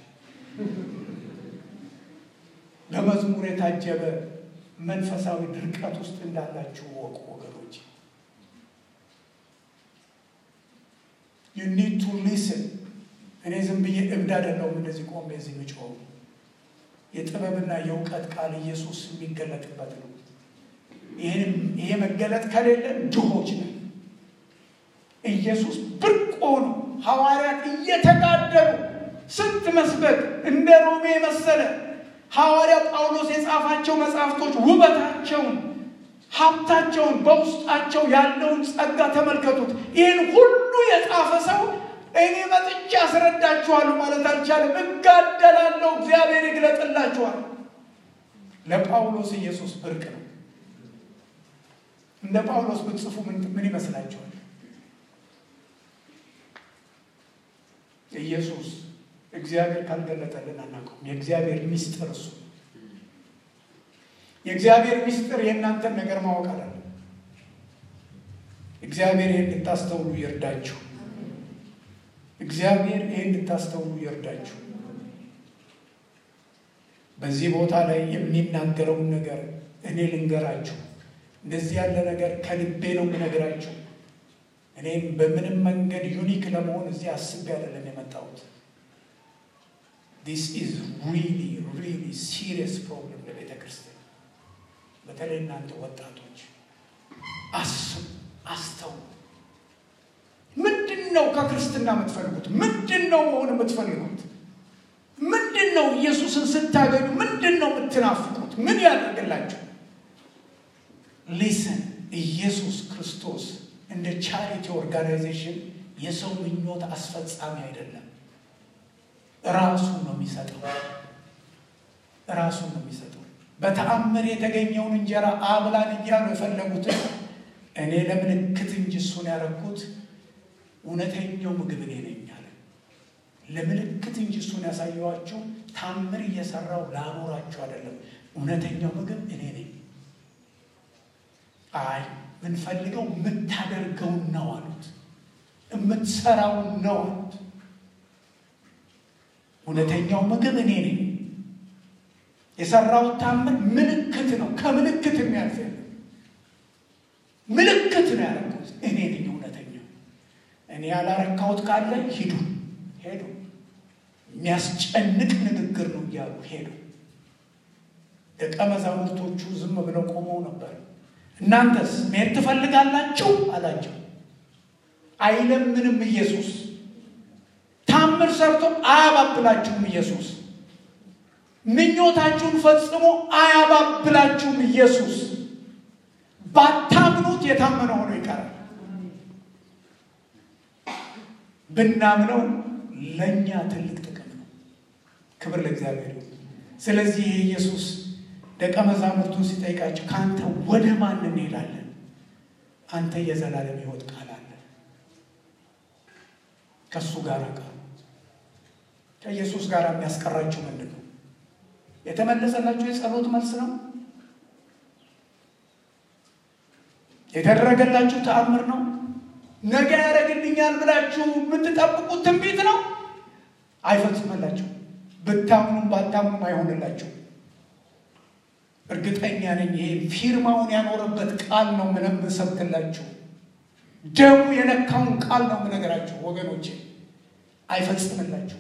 በመዝሙር የታጀበ መንፈሳዊ ድርቀት ውስጥ እንዳላችሁ ወቁ ወገኖች ዩ ኒድ ቱ ሊስን እኔ ዝም ብዬ እብድ አይደለሁም እንደዚህ ቆሜ እዚህ ምጮው የጥበብና የእውቀት ቃል ኢየሱስ የሚገለጥበት ነው ይህንም ይሄ መገለጥ ከሌለ ድሆች ነን ኢየሱስ ብርቅ ሆኖ ሐዋርያት እየተጋደሉ ስንት መስበክ እንደ ሮሜ መሰለ ሐዋርያ ጳውሎስ የጻፋቸው መጽሐፍቶች ውበታቸውን ሀብታቸውን በውስጣቸው ያለውን ጸጋ ተመልከቱት። ይህን ሁሉ የጻፈ ሰው እኔ መጥቼ አስረዳችኋለሁ ማለት አልቻለም። እጋደላለሁ፣ እግዚአብሔር ይግለጥላችኋል። ለጳውሎስ ኢየሱስ ብርቅ ነው። እንደ ጳውሎስ ብትጽፉ ምን ይመስላችኋል? ኢየሱስ እግዚአብሔር ካልገለጠልን አናውቀውም። የእግዚአብሔር ሚስጥር እሱ የእግዚአብሔር ሚስጥር የእናንተን ነገር ማወቅ አለ። እግዚአብሔር ይህን እንድታስተውሉ ይርዳችሁ። እግዚአብሔር ይህን እንድታስተውሉ ይርዳችሁ። በዚህ ቦታ ላይ የሚናገረውን ነገር እኔ ልንገራችሁ። እንደዚህ ያለ ነገር ከልቤ ነው የምነግራችሁ። እኔም በምንም መንገድ ዩኒክ ለመሆን እዚህ አስቤ አይደለም የመጣሁት። ዲስ ኢዝ ሪሊ ሪሊ ሲሪየስ ፕሮብለም ለቤተ ክርስቲያን። በተለይ እናንተ ወጣቶች አስቡ፣ አስተውሉ። ምንድን ነው ከክርስትና የምትፈልጉት? ምንድን ነው መሆን የምትፈልጉት? ምንድን ነው ኢየሱስን ስታገኙ ምንድን ነው የምትናፍቁት? ምን ያደርግላችሁ? ሊስን ኢየሱስ ክርስቶስ እንደ ቻሪቲ ኦርጋናይዜሽን የሰው ምኞት አስፈጻሚ አይደለም። ራሱን ነው የሚሰጠው። ራሱን ነው የሚሰጠው። በተአምር የተገኘውን እንጀራ አብላን እያሉ የፈለጉትን እኔ ለምልክት እንጂ እሱን ያደረኩት እውነተኛው ምግብ እኔ ነኝ አለ። ለምልክት እንጂ እሱን ያሳየኋችሁ ታምር እየሰራው ላኖራችሁ አይደለም። እውነተኛው ምግብ እኔ ነኝ። አይ ምንፈልገው የምታደርገውን ነው አሉት። የምትሰራውን ነው አሉት። እውነተኛው ምግብ እኔ ነኝ። የሰራው ታምር ምልክት ነው። ከምልክት የሚያልፍ የለም። ምልክት ነው ያደረኩት እኔ ነኝ እውነተኛው። እኔ ያላረካሁት ካለ ሂዱ ሄዱ። የሚያስጨንቅ ንግግር ነው እያሉ ሄዱ። ደቀ መዛሙርቶቹ ዝም ብለው ቆመው ነበር። እናንተስ መሄድ ትፈልጋላችሁ አላቸው። አይለምንም ኢየሱስ። ታምር ሰርቶ አያባብላችሁም ኢየሱስ። ምኞታችሁን ፈጽሞ አያባብላችሁም ኢየሱስ። ባታምኑት የታመነ ሆኖ ይቀራል። ብናምነው ለእኛ ትልቅ ጥቅም ነው። ክብር ለእግዚአብሔር። ስለዚህ ኢየሱስ ደቀ መዛሙርቱን ሲጠይቃቸው ከአንተ ወደ ማን እንሄዳለን? አንተ የዘላለም ሕይወት ቃል አለ። ከእሱ ጋር ቀሩ። ከኢየሱስ ጋር የሚያስቀራቸው ምንድን ነው? የተመለሰላቸው የጸሎት መልስ ነው? የተደረገላችሁ ተአምር ነው? ነገ ያደረግልኛል ብላችሁ የምትጠብቁት ትንቢት ነው? አይፈጽመላችሁ። ብታምኑም ባታምኑም አይሆንላችሁ። እርግጠኛ ነኝ ይሄ ፊርማውን ያኖረበት ቃል ነው ምንም ሰብክላችሁ ደሙ የነካውን ቃል ነው የምነግራችሁ ወገኖቼ፣ አይፈጽምላችሁ።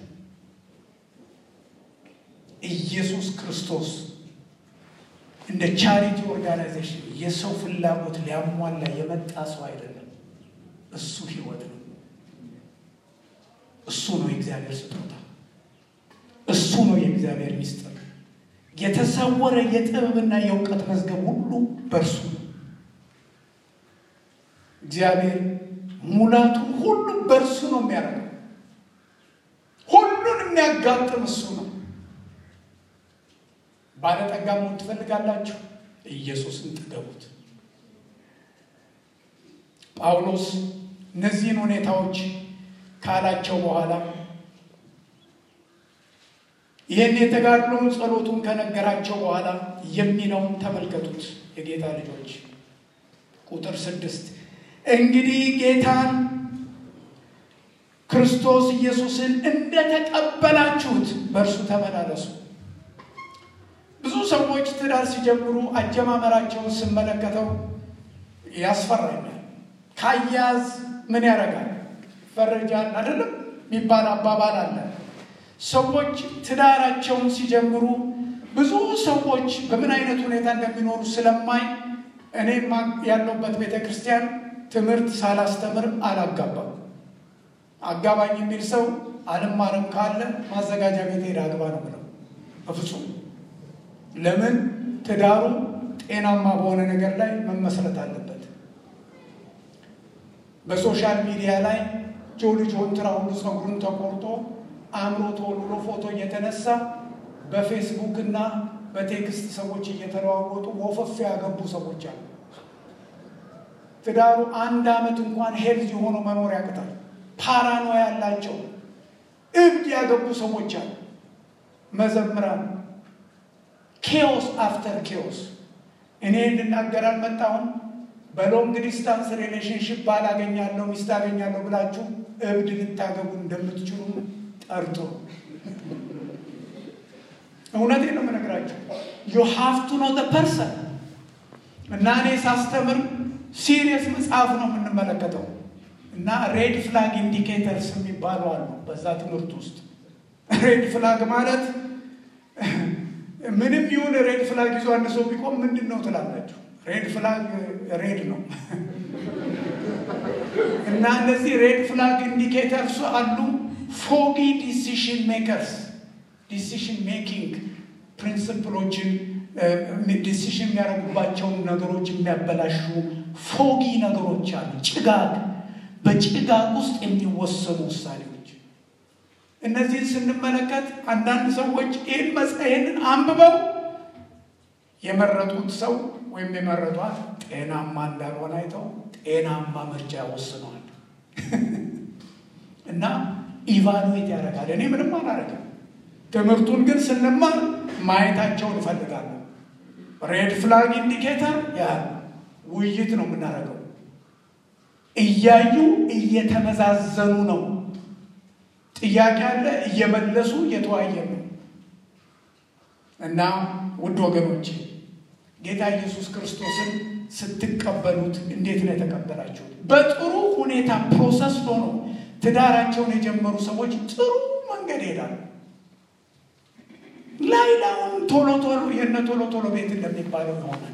ኢየሱስ ክርስቶስ እንደ ቻሪቲ ኦርጋናይዜሽን የሰው ፍላጎት ሊያሟላ የመጣ ሰው አይደለም። እሱ ሕይወት ነው። እሱ ነው የእግዚአብሔር ስጦታ። እሱ ነው የእግዚአብሔር ሚስጥር። የተሰወረ የጥበብና የእውቀት መዝገብ ሁሉ በእርሱ ነው። እግዚአብሔር ሙላቱ ሁሉ በእርሱ ነው የሚያደርገው። ሁሉን የሚያጋጥም እሱ ነው። ባለጠጋ መሆን ትፈልጋላችሁ? ኢየሱስን ጥገቡት። ጳውሎስ እነዚህን ሁኔታዎች ካላቸው በኋላ ይህን የተጋድሎውን ጸሎቱን ከነገራቸው በኋላ የሚለውን ተመልከቱት። የጌታ ልጆች ቁጥር ስድስት እንግዲህ ጌታን ክርስቶስ ኢየሱስን እንደተቀበላችሁት በእርሱ ተመላለሱ። ብዙ ሰዎች ትዳር ሲጀምሩ አጀማመራቸውን ስመለከተው ያስፈራኛል። ካያያዝ ምን ያደርጋል ፈረጃል አይደለም የሚባል አባባል አለ። ሰዎች ትዳራቸውን ሲጀምሩ ብዙ ሰዎች በምን አይነት ሁኔታ እንደሚኖሩ ስለማይ እኔም ያለሁበት ቤተ ክርስቲያን ትምህርት ሳላስተምር አላጋባም። አጋባኝ የሚል ሰው አልማርም ካለ ማዘጋጃ ቤት ሄድ አግባ ነው ብለው በፍጹም ለምን ትዳሩ ጤናማ በሆነ ነገር ላይ መመስረት አለበት። በሶሻል ሚዲያ ላይ ጆሊ ጆንትራ ሁሉ ፀጉሩን ተቆርጦ አእምሮ ተወልሎ ፎቶ እየተነሳ በፌስቡክ እና በቴክስት ሰዎች እየተለዋወጡ ወፈፍ ያገቡ ሰዎች አሉ። ትዳሩ አንድ ዓመት እንኳን ሄልዝ የሆኑ መኖር ያቅታል። ፓራኖ ያላቸው እብድ ያገቡ ሰዎች አሉ። መዘምራን ኬዎስ አፍተር ኬዎስ። እኔ እንድናገር አልመጣሁም። በሎንግ ዲስታንስ ሪሌሽንሽፕ ባል አገኛለሁ ሚስት አገኛለሁ ብላችሁ እብድ ልታገቡ እንደምትችሉ ጠርጥሩ። እውነቴን ነው የምነግራቸው። ዩ ሃቭ ቱ ኖ ዘ ፐርሰን እና እኔ ሳስተምር ሲሪየስ መጽሐፍ ነው የምንመለከተው እና ሬድ ፍላግ ኢንዲኬተርስ የሚባሉ አሉ በዛ ትምህርት ውስጥ ሬድ ፍላግ ማለት ምንም ይሁን ሬድ ፍላግ ይዞ አንድ ሰው ቢቆም ምንድን ነው ትላላችሁ? ሬድ ፍላግ ሬድ ነው እና እና እነዚህ ሬድ ፍላግ ኢንዲኬተርስ አሉ። ፎጊ ዲሲሽን ሜከርስ ዲሲሽን ሜኪንግ ፕሪንስፕሎችን ዲሲሽን የሚያደርጉባቸውን ነገሮች የሚያበላሹ ፎጊ ነገሮች አሉ። ጭጋግ፣ በጭጋግ ውስጥ የሚወሰኑ ውሳኔዎች። እነዚህን ስንመለከት አንዳንድ ሰዎች ይህን መጽሔንን አንብበው የመረጡት ሰው ወይም የመረጧት ጤናማ እንዳልሆነ አይተው ጤናማ ምርጫ ወስነዋል እና ኢቫሉዌት ያደርጋል። እኔ ምንም አላደርግም። ትምህርቱን ግን ስንማር ማየታቸውን እፈልጋለሁ። ሬድ ፍላግ ኢንዲኬተር ያ ውይይት ነው የምናደርገው። እያዩ እየተመዛዘኑ ነው። ጥያቄ አለ፣ እየመለሱ እየተወያየ ነው እና ውድ ወገኖቼ ጌታ ኢየሱስ ክርስቶስን ስትቀበሉት እንዴት ነው የተቀበላችሁት? በጥሩ ሁኔታ ፕሮሰስ ሆኖ ትዳራቸውን የጀመሩ ሰዎች ጥሩ መንገድ ይሄዳሉ። ላይላውን ቶሎ ቶሎ የነ ቶሎ ቶሎ ቤት እንደሚባለው ይሆናል።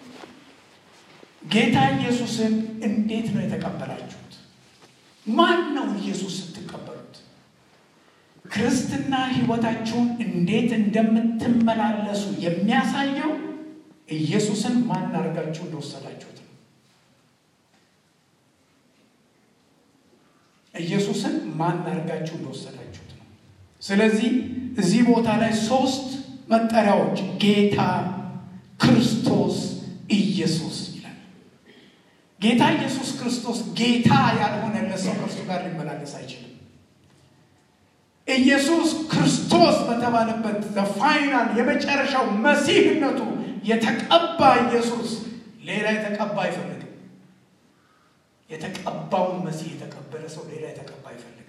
ጌታ ኢየሱስን እንዴት ነው የተቀበላችሁት? ማን ነው ኢየሱስ ስትቀበሉት? ክርስትና ሕይወታችሁን እንዴት እንደምትመላለሱ የሚያሳየው ኢየሱስን ማን አድርጋችሁ እንደወሰዳችሁት ነው። ኢየሱስን ማን አድርጋችሁ እንደወሰዳችሁት ነው። ስለዚህ እዚህ ቦታ ላይ ሶስት መጠሪያዎች ጌታ፣ ክርስቶስ፣ ኢየሱስ ይላል። ጌታ ኢየሱስ ክርስቶስ ጌታ ያልሆነለት ሰው ከእርሱ ጋር ሊመላለስ አይችልም። ኢየሱስ ክርስቶስ በተባለበት ፋይናል የመጨረሻው መሲህነቱ የተቀባ ኢየሱስ ሌላ የተቀባ አይፈልግም። የተቀባውን መሲህ የተቀበለ ሰው ሌላ የተቀባ አይፈልግም።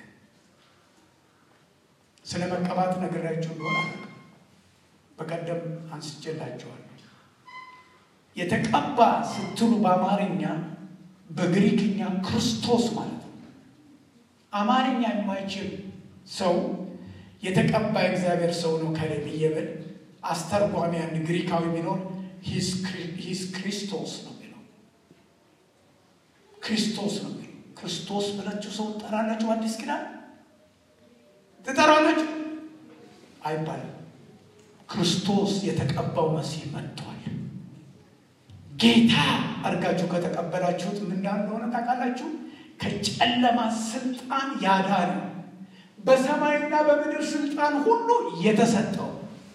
ስለ መቀባት ነግራችሁ እንደሆነ በቀደም አንስቼላችኋለሁ። የተቀባ ስትሉ በአማርኛ በግሪክኛ ክርስቶስ ማለት ነው። አማርኛ የማይችል ሰው የተቀባ እግዚአብሔር ሰው ነው ከሌ ብዬ ብል አስተርጓሚ አንድ ግሪካዊ ቢኖር ሂስ ክሪስቶስ ነው የሚለው። ክርስቶስ ነው የሚለው። ክርስቶስ ብላችሁ ሰው ትጠራላችሁ? አዲስ ኪዳን ትጠራላችሁ አይባልም። ክርስቶስ የተቀባው መሲህ መጥቷል። ጌታ አድርጋችሁ ከተቀበላችሁት ምን እንደሆነ ታውቃላችሁ? ከጨለማ ስልጣን ያዳነ በሰማይና በምድር ስልጣን ሁሉ የተሰጠው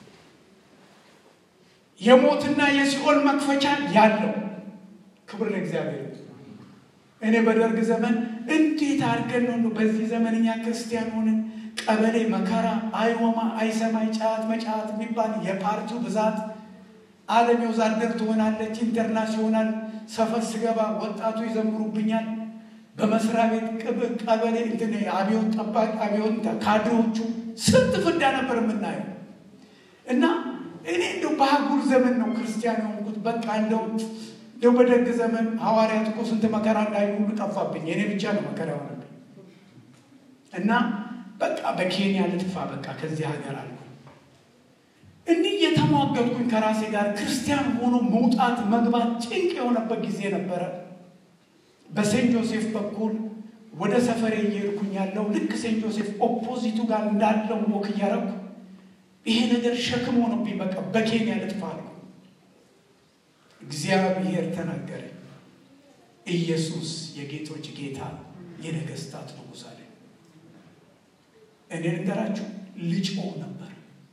የሞትና የሲኦል መክፈቻ ያለው ክብር ለእግዚአብሔር። እኔ በደርግ ዘመን እንዴት አድርገን ነው በዚህ ዘመን እኛ ክርስቲያን ሆንን? ቀበሌ መከራ፣ አይወማ፣ አይሰማይ፣ ጫት መጫት የሚባል የፓርቲው ብዛት ዓለም የወዛደር ትሆናለች፣ ኢንተርናሲዮናል ሰፈር ስገባ ወጣቱ ይዘምሩብኛል። በመስሪያ ቤት ቅብር ቀበሌ እንትን አብዮት ጠባቂ አብዮት ካድሬዎቹ ስንት ፍዳ ነበር የምናየው እና እኔ እንደው በአህጉር ዘመን ነው ክርስቲያን የሆንኩት። በቃ እንደው እንደው በደግ ዘመን ሐዋርያት እኮ ስንት መከራ እንዳዩ ሁሉ ጠፋብኝ። የኔ ብቻ ነው መከራ የሆነብኝ እና በቃ በኬንያ ልጥፋ በቃ ከዚህ ሀገር አልኩ። እንዲህ እየተሟገጥኩኝ ከራሴ ጋር ክርስቲያን ሆኖ መውጣት መግባት ጭንቅ የሆነበት ጊዜ ነበረ። በሴንት ጆሴፍ በኩል ወደ ሰፈሬ እየሄድኩኝ ያለው ልክ ሴንት ጆሴፍ ኦፖዚቱ ጋር እንዳለው ወክ እያረኩ ይሄ ነገር ሸክም ሆኖብኝ በቃ በኬንያ ልጥፋ አልኩ። እግዚአብሔር ተናገረ። ኢየሱስ የጌቶች ጌታ የነገስታት ንጉሥ አለ። እኔ ነገራችሁ ልጮህ ነበር።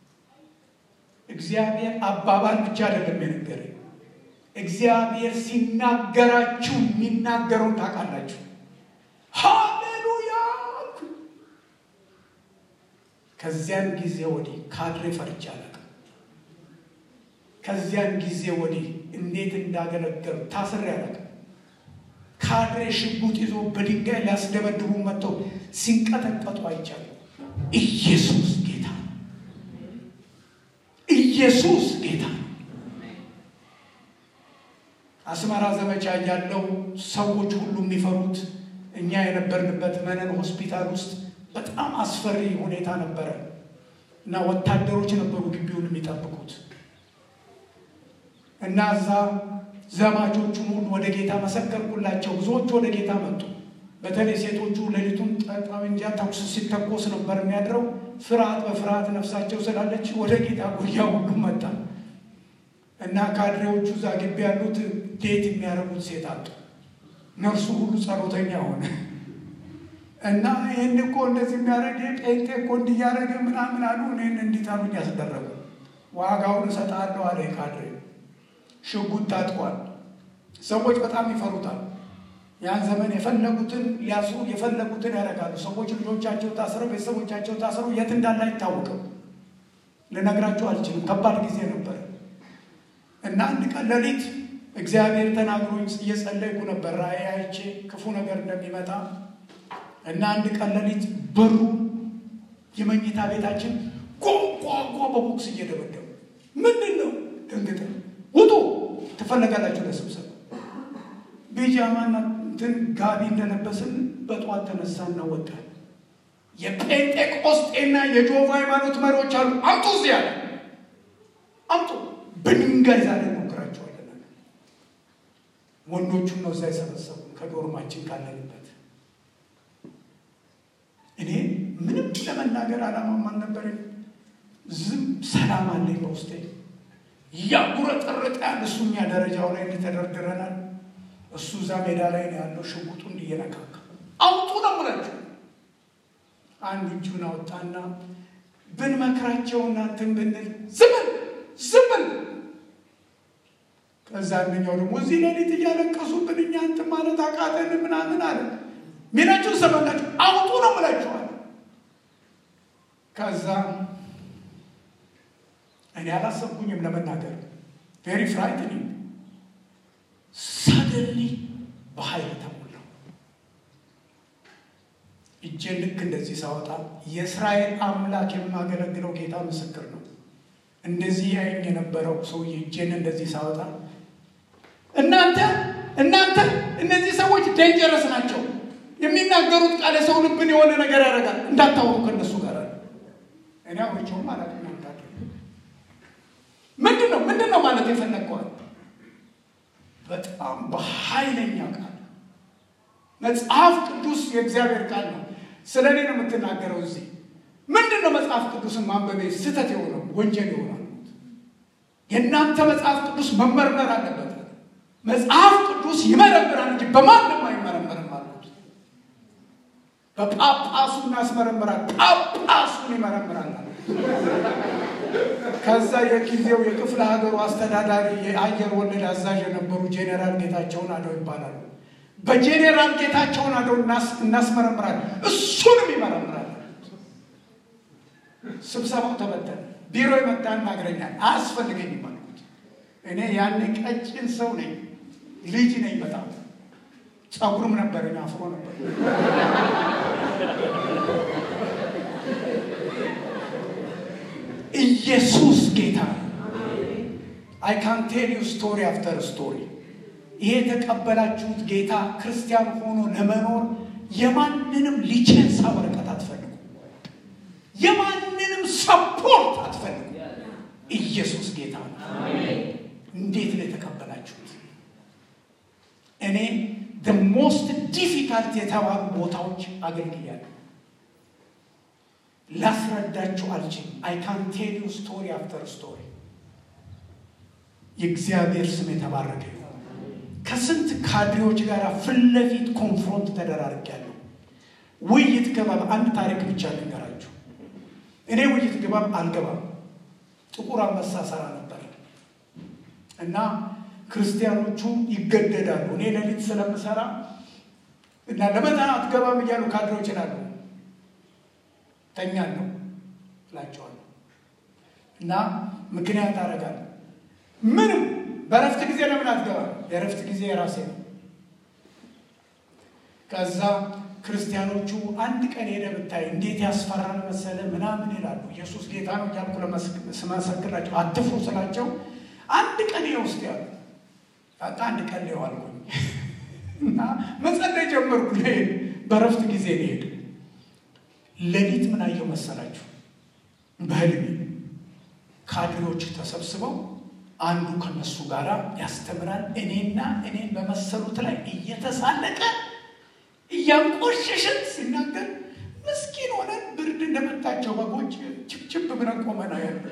እግዚአብሔር አባባል ብቻ አይደለም የነገረኝ። እግዚአብሔር ሲናገራችሁ የሚናገረውን ታውቃላችሁ። ሃሌሉያ! ከዚያን ጊዜ ወዲህ ካድሬ ፈርቻ አላውቅም። ከዚያን ጊዜ ወዲህ እንዴት እንዳገለገሉ ታስሬ አላውቅም። ካድሬ ሽጉጥ ይዞ በድንጋይ ሊያስደበድቡ መጥተው ሲንቀጠቀጡ አይቻለሁ። ኢየሱስ ጌታ ነው። ኢየሱስ ጌታ ነው። አስመራ ዘመቻ ያለው ሰዎች ሁሉ የሚፈሩት እኛ የነበርንበት መነን ሆስፒታል ውስጥ በጣም አስፈሪ ሁኔታ ነበረ እና ወታደሮች ነበሩ ግቢውን የሚጠብቁት እና እዛ ዘማቾቹን ሁሉ ወደ ጌታ መሰከርኩላቸው። ብዙዎቹ ወደ ጌታ መጡ። በተለይ ሴቶቹ ሌሊቱን ጠመንጃ ተኩስ ሲተኮስ ነበር የሚያድረው። ፍርሃት በፍርሃት ነፍሳቸው ስላለች ወደ ጌታ ጉያ ውግም መጣ እና ካድሬዎቹ እዛ ግቢ ያሉት ዴት የሚያደርጉት ሴት አጡ። ነርሱ ሁሉ ጸሎተኛ ሆነ እና ይህን እኮ እንደዚህ የሚያደርግ ጴንጤ እኮ እንዲያደረገ ምናምን አሉ። እኔን እንዲጠሩኝ ያስደረጉ ዋጋውን እሰጣለሁ አለ ካድሬ። ሽጉጥ ታጥቋል። ሰዎች በጣም ይፈሩታል። ያን ዘመን የፈለጉትን ሊያስሩ የፈለጉትን ያደርጋሉ። ሰዎች ልጆቻቸው ታስረው ቤተሰቦቻቸው ታስረው የት እንዳለ አይታወቅም። ልነግራቸው አልችልም። ከባድ ጊዜ ነበር እና አንድ ቀን ሌሊት እግዚአብሔር ተናግሮኝ እየጸለይኩ ነበር። ራእይ አይቼ ክፉ ነገር እንደሚመጣ እና አንድ ቀን ሌሊት በሩ የመኝታ ቤታችን ጓጓጓ በቦክስ እየደበደቡ ምንድን ነው ደንግጠ ውጡ ትፈለጋላችሁ ለስብሰባ ቢጃማና እንትን ጋቢ እንደለበስን በጠዋት ተነሳና ወጣን። የጴንጤቆስጤና የጆቫ ሃይማኖት መሪዎች አሉ። አምጡ እዚህ ያለ አምጡ። በድንጋይ ዛሬ ሞክራቸዋለን። ወንዶቹን ነው እዛ የሰበሰቡ ከዶርማችን ካለንበት። እኔ ምንም ለመናገር አላማም አልነበረኝ። ዝም ሰላም አለኝ በውስጤ እያጉረጠረጠ ያለ እሱኛ ደረጃው ላይ እንደተደርድረናል። እሱ እዛ ሜዳ ላይ ነው ያለው፣ ሽጉጡ እንዲየነካካ አውጡ ነው ሙላቸው። አንዱ እጁን አወጣና ብንመክራቸው እናንተን ብንል ዝምን ዝምን። ከዛ አንደኛው ደግሞ እዚህ ሌሊት እያለቀሱብን እኛ እንትን ማለት አቃተን ምናምን አለ። ሚናችሁን ሰማላችሁ፣ አውጡ ነው ሙላቸዋል። ከዛ እኔ አላሰብኩኝም ለመናገር ቬሪ ፍራይትኒንግ ሰደንሊ በኃይል ተሞላው። እጄን ልክ እንደዚህ ሳወጣ የእስራኤል አምላክ የማገለግለው ጌታ ምስክር ነው። እንደዚህ ያይኝ የነበረው ሰውዬ እጄን እንደዚህ ሳወጣ እናንተ እናንተ እነዚህ ሰዎች ዴንጀረስ ናቸው፣ የሚናገሩት ቃል የሰው ልብን የሆነ ነገር ያደርጋል፣ እንዳታወሩ ከእነሱ ጋር አለ። እኔ አውርቼውም አላውቅም። ምንድን ነው ምንድን ነው ማለት የፈለግከዋል? በጣም በኃይለኛ ቃል መጽሐፍ ቅዱስ የእግዚአብሔር ቃል ነው። ስለ እኔ ነው የምትናገረው። እዚህ ምንድን ነው መጽሐፍ ቅዱስን ማንበቤ ስህተት የሆነው ወንጀል የሆናል? የእናንተ መጽሐፍ ቅዱስ መመርመር አለበት። መጽሐፍ ቅዱስ ይመረምራል እንጂ በማንም አይመረመርም አሉት። በጳጳሱ እናስመረምራል፣ ጳጳሱን ይመረምራል አሉት። ከዛ የጊዜው የክፍለ ሀገሩ አስተዳዳሪ የአየር ወለድ አዛዥ የነበሩ ጄኔራል ጌታቸውን አደው ይባላሉ። በጄኔራል ጌታቸውን አደው እናስመረምራል፣ እሱንም ይመረምራል። ስብሰባው ተበተነ። ቢሮ የመጣ እናግረኛል። አያስፈልገኝም አልኩት። እኔ ያኔ ቀጭን ሰው ነኝ፣ ልጅ ነኝ። በጣም ጸጉርም ነበረኝ፣ አፍሮ ነበር። ኢየሱስ ጌታ አይ ካን ቴል ዩ ስቶሪ አፍተር ስቶሪ። ይሄ የተቀበላችሁት ጌታ ክርስቲያን ሆኖ ለመኖር የማንንም ሊቼንሳ ወረቀት አትፈልጉ፣ የማንንም ሰፖርት አትፈልጉ። ኢየሱስ ጌታ ነው። እንዴት ነው የተቀበላችሁት? እኔ the most difficult የተባሉ ቦታዎች አገልግያለሁ። ላስረዳችሁ አልችልም። አይ ካን ቴል ዩ ስቶሪ አፍተር ስቶሪ። የእግዚአብሔር ስም የተባረከ ይሁን። ከስንት ካድሬዎች ጋር ፊት ለፊት ኮንፍሮንት ተደራርጌያለሁ። ውይይት ገባብ አንድ ታሪክ ብቻ ልንገራችሁ። እኔ ውይይት ገባብ አልገባም። ጥቁር አንበሳ ሰራ ነበር እና ክርስቲያኖቹ ይገደዳሉ። እኔ ሌሊት ስለምሰራ እና ለመጠን አትገባም እያሉ ካድሬዎች ይላሉ። ተኛለሁ እላቸዋለሁ እና ምክንያት አደርጋለሁ። ምንም በረፍት ጊዜ ለምን አትገባም? የረፍት ጊዜ የራሴ ነው። ከዛ ክርስቲያኖቹ አንድ ቀን ሄደ ብታይ እንዴት ያስፈራል መሰለ ምናምን ይላሉ። ኢየሱስ ጌታ ነው እያልኩ ስመሰክራቸው አትፍሩ ስላቸው አንድ ቀን ይኸው ውስጥ ያሉ በቃ አንድ ቀን ሊው አልኩኝ እና መጸለይ ጀመርኩ። ልሄድ በረፍት ጊዜ ልሄድ ሌሊት ምን አየው መሰላችሁ? በህልሜ ካድሬዎች ተሰብስበው አንዱ ከነሱ ጋር ያስተምራል። እኔና እኔን በመሰሉት ላይ እየተሳለቀ እያንቆሸሸን ሲናገር ምስኪን ሆነን ብርድ እንደመታቸው በጎች ችብችብ ብለን ቆመና ያለ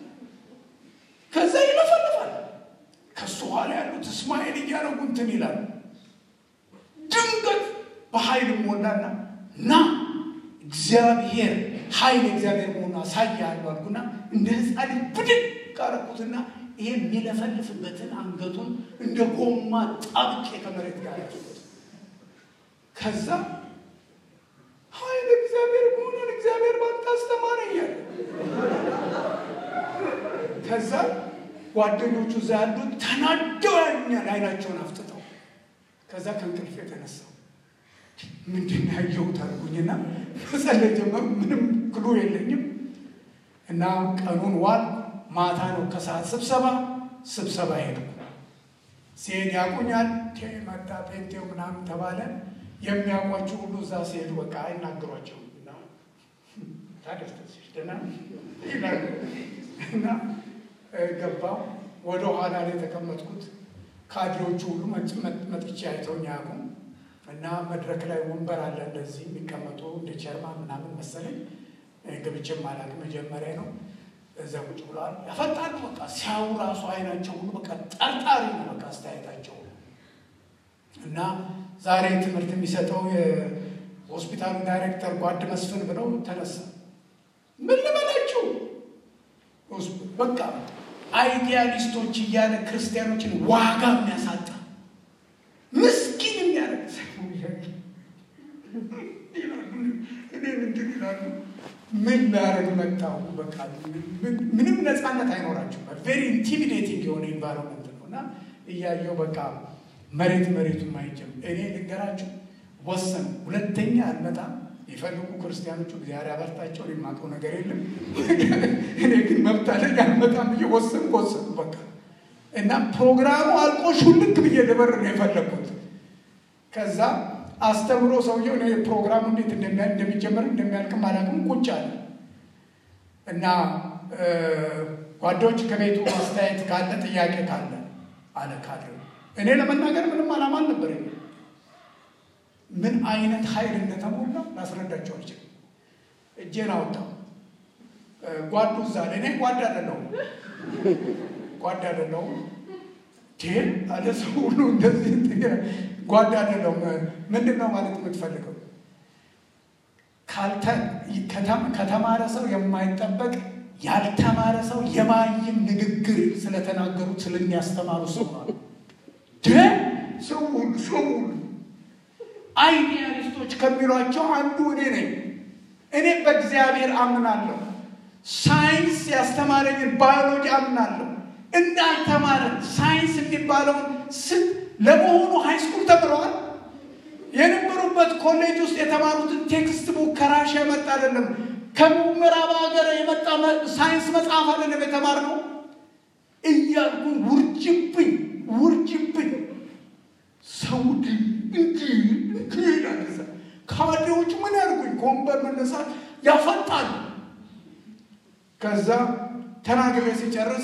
ከዛ ይለፈልፋል። ከሱ ኋላ ያሉት እስማኤል እያደረጉ እንትን ይላሉ። ድንገት በኃይል ሞላና ና እግዚአብሔር ኃይል እግዚአብሔር መሆኑ አሳያለሁ አልኩና እንደ ሕፃን ልጅ ብድግ አደረኩትና ይሄ የሚለፈልፍበትን አንገቱን እንደ ጎማ ጣብቄ ከመሬት ጋር ያሱት። ከዛ ኃይል እግዚአብሔር መሆኑን እግዚአብሔር ባንተ አስተማረ እያለ ከዛ ጓደኞቹ እዛ ያሉት ተናደው ያሉኛል፣ አይናቸውን አፍጥጠው። ከዛ ከእንቅልፍ የተነሳው ምንድን ነው ያየሁት አልኩኝና መጸለይ ጀመሩ። ምንም ክሉ የለኝም እና ቀኑን ዋል ማታ ነው ከሰዓት ስብሰባ ስብሰባ ሄድኩ። ሲሄድ ያቁኛል መጣ ፔንቴው ምናምን ተባለ። የሚያውቋቸው ሁሉ እዛ ሲሄዱ በቃ አይናገሯቸውም እና ታደስተሽ ደህና ይላሉ እና ገባው ወደ ኋላ ላይ የተቀመጥኩት ካድሬዎቹ ሁሉ መጥቼ አይተውኝ አያውቁም። እና መድረክ ላይ ወንበር አለ እንደዚህ የሚቀመጡ እንደ ቸርማን ምናምን መሰለኝ ገብቼም አላውቅም። መጀመሪያ ነው። እዛ ቁጭ ብለዋል። ያፈጣሉ። በቃ ሲያዩ ራሱ አይናቸው ሁሉ በቃ ጠርጣሪ ነው። በቃ አስተያየታቸው እና ዛሬ ትምህርት የሚሰጠው የሆስፒታሉ ዳይሬክተር ጓድ መስፍን ብለው ተነሳ። ምን ልበላችሁ በቃ አይዲያሊስቶች እያለ ክርስቲያኖችን ዋጋ የሚያሳጣ ምስኪን የሚያደርግ እኔ ምንድን ይላሉ ምን ላደርግ መጣሁ? በቃ ምንም ነፃነት አይኖራቸው። ቬሪ ኢንቲሚዴቲንግ የሆነ ኢንቫይሮንመንት ነው እና እያየው በቃ መሬት መሬቱን ማይጀም እኔ ልንገራችሁ ወሰን ሁለተኛ አልመጣም። የፈልጉ ክርስቲያኖቹ እግዚአብሔር ያበርታቸው። የማውቀው ነገር የለም። እኔ ግን መብት አለኝ አልመጣም ብዬ ወሰን ወሰን በቃ እና ፕሮግራሙ አልቆ ሹልክ ብዬ ልበር ነው የፈለግኩት። ከዛ አስተምሮ ሰውየው እኔ ፕሮግራሙ እንዴት እንደሚጀመር እንደሚያልቅም አላውቅም። ቁጭ አለ እና ጓዶች ከቤቱ አስተያየት ካለ ጥያቄ ካለ አለ ካለ እኔ ለመናገር ምንም አላማ አልነበረኝ። ምን አይነት ኃይል እንደተሞላ ላስረዳቸው አልችልም። እጄን አወጣው። ጓዱ እዛ አለ። እኔ ጓድ አይደለሁም ጓድ አይደለሁም ቴል አለ ሰው ሁሉ እንደዚህ ጓድ አይደለሁም። ምንድን ነው ማለት የምትፈልገው? ከተማረ ሰው የማይጠበቅ ያልተማረ ሰው የማይም ንግግር ስለተናገሩት ስለሚያስተማሩ ሰው ማለት ሰው ሁሉ ሰው ሁሉ አይዲያሊስቶች ከሚሏቸው አንዱ እኔ ነኝ። እኔ በእግዚአብሔር አምናለሁ። ሳይንስ ያስተማረኝን ባዮሎጂ አምናለሁ። እንዳልተማረ ሳይንስ የሚባለውን ስም ለመሆኑ ሃይስኩል ተምረዋል። የነበሩበት ኮሌጅ ውስጥ የተማሩትን ቴክስት ቡክ ከራሻ የመጣ አይደለም። ከምዕራብ ሀገር የመጣ ሳይንስ መጽሐፍ አይደለም የተማርነው እያልኩ ውርጅብኝ ውርጅብኝ ሰው እንዲህ እንዲህ ይላል። ካድሬዎች ምን ያርጉኝ? ከወንበር መነሳት ያፈጣል። ከዛ ተናግሬ ሲጨርስ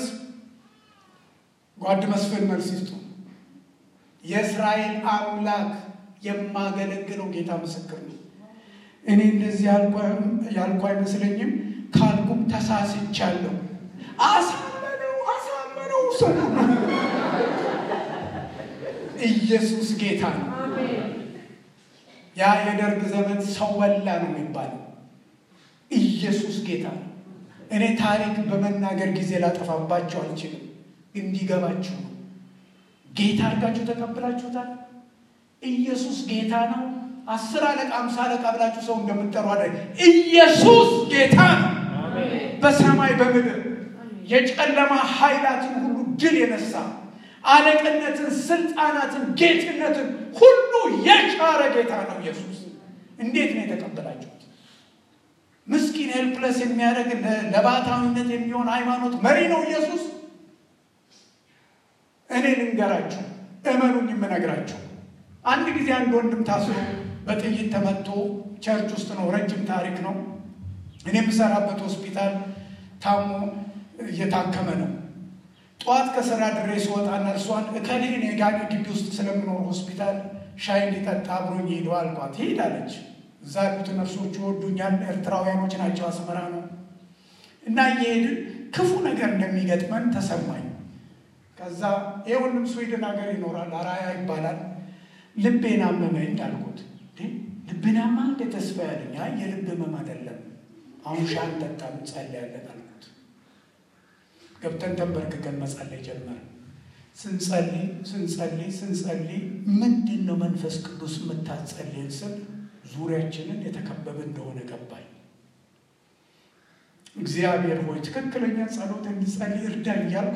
ጓድ መስፍን መልስ ይስጡ። የእስራኤል አምላክ የማገለግለው ጌታ ምስክር ነው። እኔ እንደዚህ ያልኩ አይመስለኝም። ካልኩም ተሳስቻለሁ። አሳመነው አሳመነው ሰው ኢየሱስ ጌታ ነው። ያ የደርግ ዘመን ሰው በላ ነው የሚባለው። ኢየሱስ ጌታ ነው። እኔ ታሪክ በመናገር ጊዜ ላጠፋባቸው አልችልም፣ እንዲገባችሁ ነው። ጌታ አድርጋችሁ ተቀብላችሁታል። ኢየሱስ ጌታ ነው። አስር አለቃ አምሳ አለቃ ብላችሁ ሰው እንደምትጠሩ አለ። ኢየሱስ ጌታ ነው። በሰማይ በምድር የጨለማ ኃይላትን ሁሉ ድል የነሳ አለቅነትን፣ ስልጣናትን፣ ጌትነትን ሁሉ የሻረ ጌታ ነው ኢየሱስ። እንዴት ነው የተቀበላችሁት? ምስኪን ሄልፕለስ የሚያደርግ ለባታዊነት የሚሆን ሃይማኖት መሪ ነው ኢየሱስ። እኔ ልንገራችሁ፣ እመኑኝ የምነግራችሁ አንድ ጊዜ አንድ ወንድም ታስሮ በጥይት ተመቶ ቸርች ውስጥ ነው። ረጅም ታሪክ ነው። እኔ የምሰራበት ሆስፒታል ታሞ እየታከመ ነው። ጠዋት ከስራ ድሬ ስወጣ ነርሷን እከሌ እኔ ጋር ግቢ ውስጥ ስለምኖር ሆስፒታል ሻይ እንዲጠጣ አብሮኝ ሄዶ አልኳት። ሄድ አለች። እዛ ያሉት ነርሶች ይወዱኛል፣ ኤርትራውያኖች ናቸው፣ አስመራ ነው እና እየሄድን ክፉ ነገር እንደሚገጥመን ተሰማኝ። ከዛ ይህ ወንድም ስዊድን ሀገር ይኖራል፣ አራያ ይባላል። ልቤን አመመኝ አልኩት። ልብን ያማ እንደ ተስፋ ያለኝ አይ የልብ ህመም አይደለም፣ አሁን ሻይ እንጠጣም እንጸልያለን አልኩት። ገብተን ተንበርክከን መጸለይ ጀመር። ስንጸልይ ስንጸልይ ስንጸልይ ምንድን ነው መንፈስ ቅዱስ የምታጸልየን ስል ዙሪያችንን የተከበበ እንደሆነ ገባኝ። እግዚአብሔር ሆይ ትክክለኛ ጸሎት እንድጸልይ እርዳኝ እያልኩ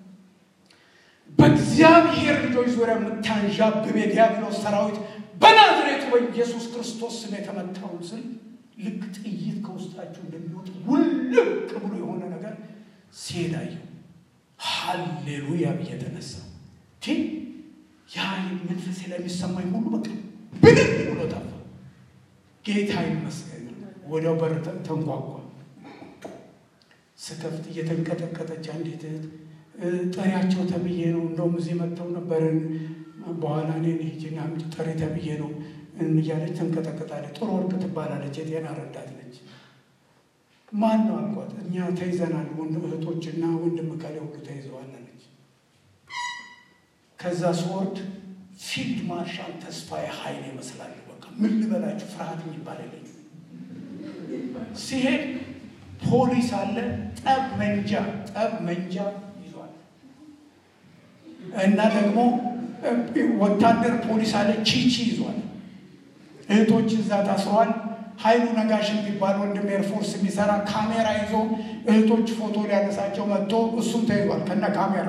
በእግዚአብሔር ልጆች ዙሪያ የምታንዣብብ የዲያብሎስ ሰራዊት በናዝሬቱ በኢየሱስ ክርስቶስ ስም የተመታውን ስል ልክ ጥይት ከውስጣችሁ እንደሚወጥ ውልቅ ብሎ የሆነ ነገር ሲሄዳየው ሀሌሉያ ብዬ ተነሳ። ያ መንፈሴ ላይ የሚሰማኝ ሁሉ በቃ ብድግ ብሎ ጠፋ። ጌታ ይመስገን። ወዲያው በር ተንኳኳ። ስከፍት እየተንቀጠቀጠች አንዲት ጠሪያቸው ተብዬ ነው እንደውም እዚህ መጥተው ነበርን በኋላ እኔን ሂጂና ጠሪ ተብዬ ነው እያለች ተንቀጠቀጣለች። ጥሩ ወርቅ ትባላለች። የጤና ረዳት ነች። ማን ነው አልኳት። እኛ ተይዘናል፣ ወንድ እህቶችና ወንድም ከላይ ሁሉ ተይዘዋል አለች። ከዛ ስወርድ ፊልድ ማርሻል ተስፋዬ ኃይል ይመስላል። በቃ ምን ልበላችሁ፣ ፍርሃት የሚባል የለኝም። ሲሄድ ፖሊስ አለ፣ ጠብ መንጃ ጠብ መንጃ ይዟል እና ደግሞ ወታደር ፖሊስ አለ፣ ቺቺ ይዟል። እህቶች እዛ ታስረዋል። ኃይሉ ነጋሽ የሚባል ወንድም ኤርፎርስ የሚሰራ ካሜራ ይዞ እህቶች ፎቶ ሊያነሳቸው መጥቶ እሱም ተይዟል ከነ ካሜራ።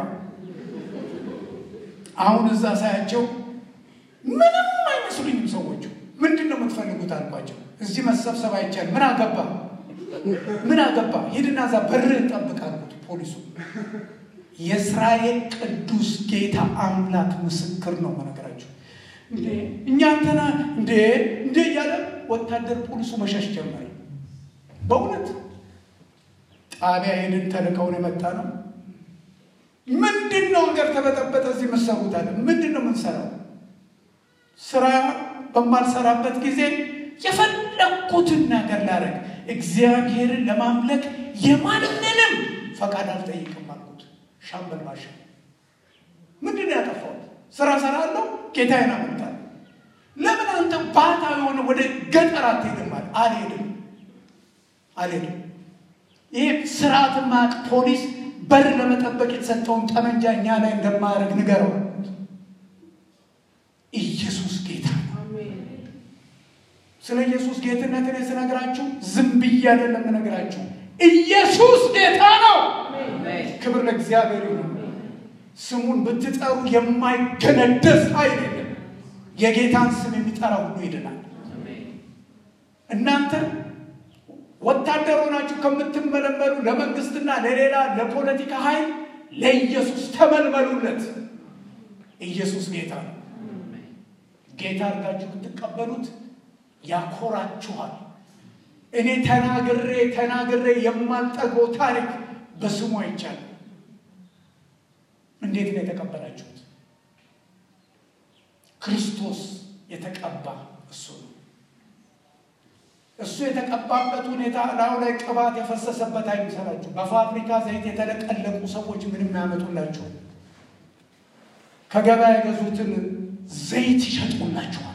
አሁን እዛ ሳያቸው ምንም አይመስሉኝም ሰዎቹ። ምንድን ነው የምትፈልጉት አልኳቸው። እዚህ መሰብሰብ አይቻልም። ምን አገባ ምን አገባ፣ ሂድና እዛ በርህን ጠብቅ አልኩት ፖሊሱ። የእስራኤል ቅዱስ ጌታ አምላክ ምስክር ነው መነገራቸው። እንዴ እኛ እንትና እንዴ እንዴ እያለ ወታደር ፖሊሱ መሸሽ ጀመረ። በእውነት ጣቢያ ሄድን። ተልከውን የመጣ ነው። ምንድን ነው ሀገር ተበጠበጠ፣ እዚህ የምትሰሩት አለ። ምንድን ነው የምንሰራው? ስራ በማልሰራበት ጊዜ የፈለግኩትን ነገር ላደርግ እግዚአብሔርን ለማምለክ የማንንም ፈቃድ አልጠይቅም አልኩት። ሻምበል ባሻ ምንድን ነው ያጠፋሁት? ስራ ሰራለሁ፣ ጌታዬን አመልካለሁ። ለምን አንተ ባታ የሆነ ወደ ገጠር አትሄድም? አለ። አልሄድም አልሄድም። ይህ ስርዓት ማቅ ፖሊስ በር ለመጠበቅ የተሰጠውን ጠመንጃ እኛ ላይ እንደማያደርግ ንገረው። ኢየሱስ ጌታ ነው። ስለ ኢየሱስ ጌትነት እኔ ስነግራችሁ ዝም ብዬ አይደለም እነግራችሁ። ኢየሱስ ጌታ ነው። ክብር ለእግዚአብሔር ይሁን። ስሙን ብትጠሩ የማይገነደስ ኃይል የለም። የጌታን ስም የሚጠራ ሁሉ ይድናል። እናንተ ወታደር ሆናችሁ ከምትመለመሉ ለመንግስትና ለሌላ ለፖለቲካ ኃይል ለኢየሱስ ተመልመሉለት። ኢየሱስ ጌታ ነው። ጌታ አድርጋችሁ ብትቀበሉት ያኮራችኋል። እኔ ተናግሬ ተናግሬ የማልጠግበው ታሪክ በስሙ አይቻልም። እንዴት ነው የተቀበላችሁት? ክርስቶስ የተቀባ እሱ ነው። እሱ የተቀባበት ሁኔታ ላዩ ላይ ቅባት የፈሰሰበት አይምሰላችሁ። በፋብሪካ ዘይት የተለቀለቁ ሰዎች ምንም ያመጡላቸው ከገበያ የገዙትን ዘይት ይሸጡላችኋል፣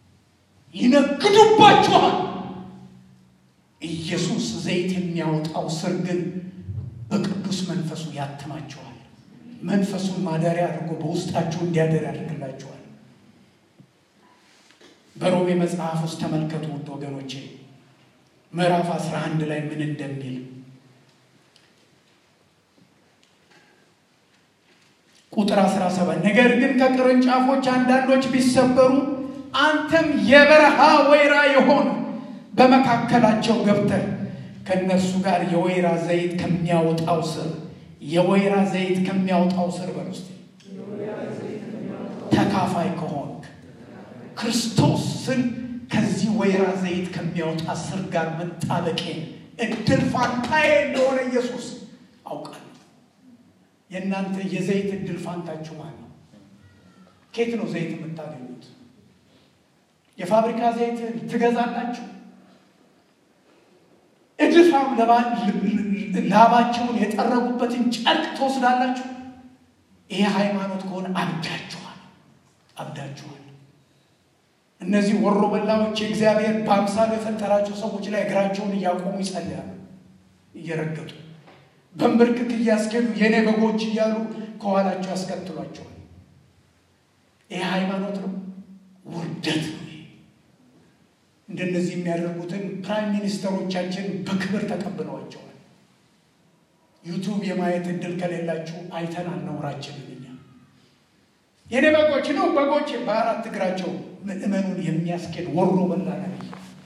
ይነግዱባችኋል። ኢየሱስ ዘይት የሚያወጣው ስር ግን በቅዱስ መንፈሱ ያትማችኋል። መንፈሱን ማደሪያ አድርጎ በውስጣችሁ እንዲያደር ያደርግላችኋል። በሮሜ መጽሐፍ ውስጥ ተመልከቱ ውድ ወገኖቼ ምዕራፍ 11 ላይ ምን እንደሚል ቁጥር 17 ነገር ግን ከቅርንጫፎች አንዳንዶች ቢሰበሩ አንተም የበረሃ ወይራ የሆን በመካከላቸው ገብተህ ከእነርሱ ጋር የወይራ ዘይት ከሚያወጣው ስር የወይራ ዘይት ከሚያወጣው ስር በል ውስጥ ተካፋይ ከሆንክ ክርስቶስን ከዚህ ወይራ ዘይት ከሚያወጣ ስር ጋር መጣበቄን እድል ፋንታዬ እንደሆነ ኢየሱስ አውቃለሁ። የእናንተ የዘይት እድል ፋንታችሁ ማን ነው? ኬት ነው ዘይት የምታገኙት? የፋብሪካ ዘይት ትገዛላችሁ? እድፋም ላባቸውን የጠረጉበትን ጨርቅ ትወስዳላችሁ? ይሄ ሃይማኖት ከሆነ አብዳችኋል፣ አብዳችኋል። እነዚህ ወሮ በላዎች የእግዚአብሔር በአምሳሉ የፈጠራቸው ሰዎች ላይ እግራቸውን እያቆሙ ይጸልያሉ፣ እየረገጡ በንብርክክ እያስኬዱ የእኔ በጎች እያሉ ከኋላቸው ያስከትሏቸዋል። ይህ ሃይማኖት ነው፣ ውርደት ነው። እንደነዚህ የሚያደርጉትን ፕራይም ሚኒስተሮቻችን በክብር ተቀብለዋቸዋል። ዩቱብ የማየት እድል ከሌላችሁ አይተናል ነውራችንን። እኛ የእኔ በጎች ነው በጎች በአራት እግራቸው ምእመኑን የሚያስኬድ ወሮ በላ ነቢይ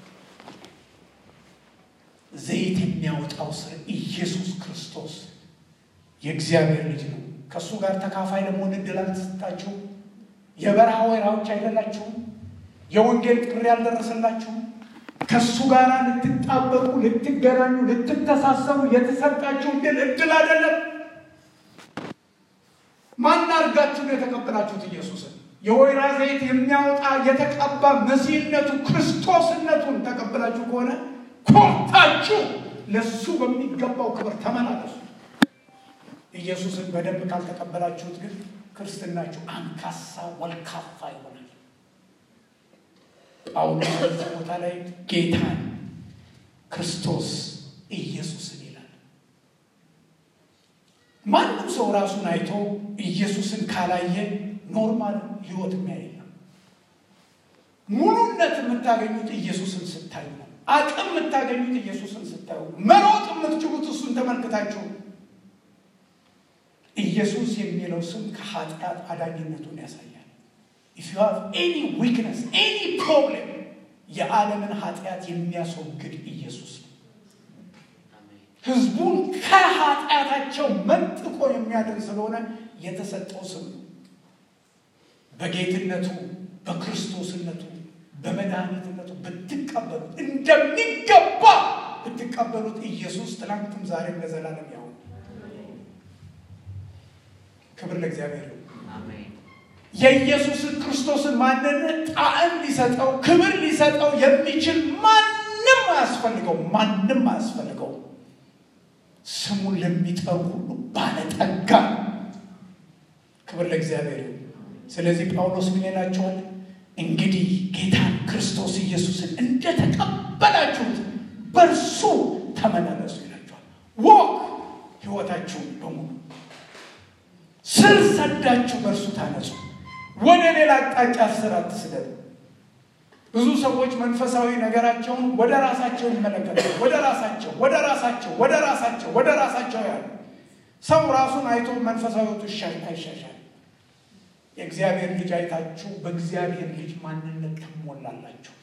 ዘይት የሚያወጣው ስር ኢየሱስ ክርስቶስ የእግዚአብሔር ልጅ ነው። ከእሱ ጋር ተካፋይ ለመሆን እድል አልተሰጣችሁም። የበረሃ ወይራዎች አይደላችሁም። የወንጌል ጥሪ ያልደረሰላችሁም። ከእሱ ጋር ልትጣበቁ፣ ልትገናኙ፣ ልትተሳሰሩ የተሰጣችሁ እድል እድል አይደለም። ማን አድርጋችሁ ነው የተቀበላችሁት? ኢየሱስን የወይራ ዘይት የሚያወጣ የተቀባ መሲህነቱ ክርስቶስነቱን ተቀብላችሁ ከሆነ ኮርታችሁ ለሱ በሚገባው ክብር ተመላለሱ። ኢየሱስን በደንብ ካልተቀበላችሁት ግን ክርስትናችሁ አንካሳ ወልካፋ ይሆናል። ጳውሎስ በዚህ ቦታ ላይ ጌታን ክርስቶስ ኢየሱስን ይላል። ማንም ሰው ራሱን አይቶ ኢየሱስን ካላየ ኖርማል ህይወት የሚያይ ነው። ሙሉነት የምታገኙት ኢየሱስን ስታዩ ነው። አቅም የምታገኙት ኢየሱስን ስታዩ፣ መሮጥ የምትችሉት እሱን ተመልክታችሁ። ኢየሱስ የሚለው ስም ከኃጢአት አዳኝነቱን ያሳያል። ኢፍ ዩ ሃቭ ኤኒ ዊክነስ ኤኒ ፕሮብሌም የዓለምን ኃጢአት የሚያስወግድ ኢየሱስ ነው። ህዝቡን ከኃጢአታቸው መንጥቆ የሚያድን ስለሆነ የተሰጠው ስም ነው። በጌትነቱ በክርስቶስነቱ በመድኃኒትነቱ ብትቀበሉት እንደሚገባ ብትቀበሉት ኢየሱስ ትናንትም ዛሬም ለዘላለም ያው ክብር ለእግዚአብሔር ነው። የኢየሱስን ክርስቶስን ማንነት ጣዕም ሊሰጠው ክብር ሊሰጠው የሚችል ማንም አያስፈልገው፣ ማንም አያስፈልገው። ስሙን ለሚጠሩ ሁሉ ባለጠጋ ክብር ለእግዚአብሔር። ስለዚህ ጳውሎስ ምን ይላቸዋል? እንግዲህ ጌታን ክርስቶስ ኢየሱስን እንደተቀበላችሁት በእርሱ ተመላለሱ ይላቸዋል። ወቅ ህይወታችሁን በሙሉ ስር ሰዳችሁ በእርሱ ታነጹ። ወደ ሌላ አቅጣጫ ስር አትስደዱ። ብዙ ሰዎች መንፈሳዊ ነገራቸውን ወደ ራሳቸው ይመለከታሉ። ወደ ራሳቸው ወደ ራሳቸው ወደ ራሳቸው ወደ ራሳቸው ያሉ ሰው ራሱን አይቶ መንፈሳዊቱ አይሻሻል። የእግዚአብሔር ልጅ አይታችሁ በእግዚአብሔር ልጅ ማንነት ትሞላላችሁ።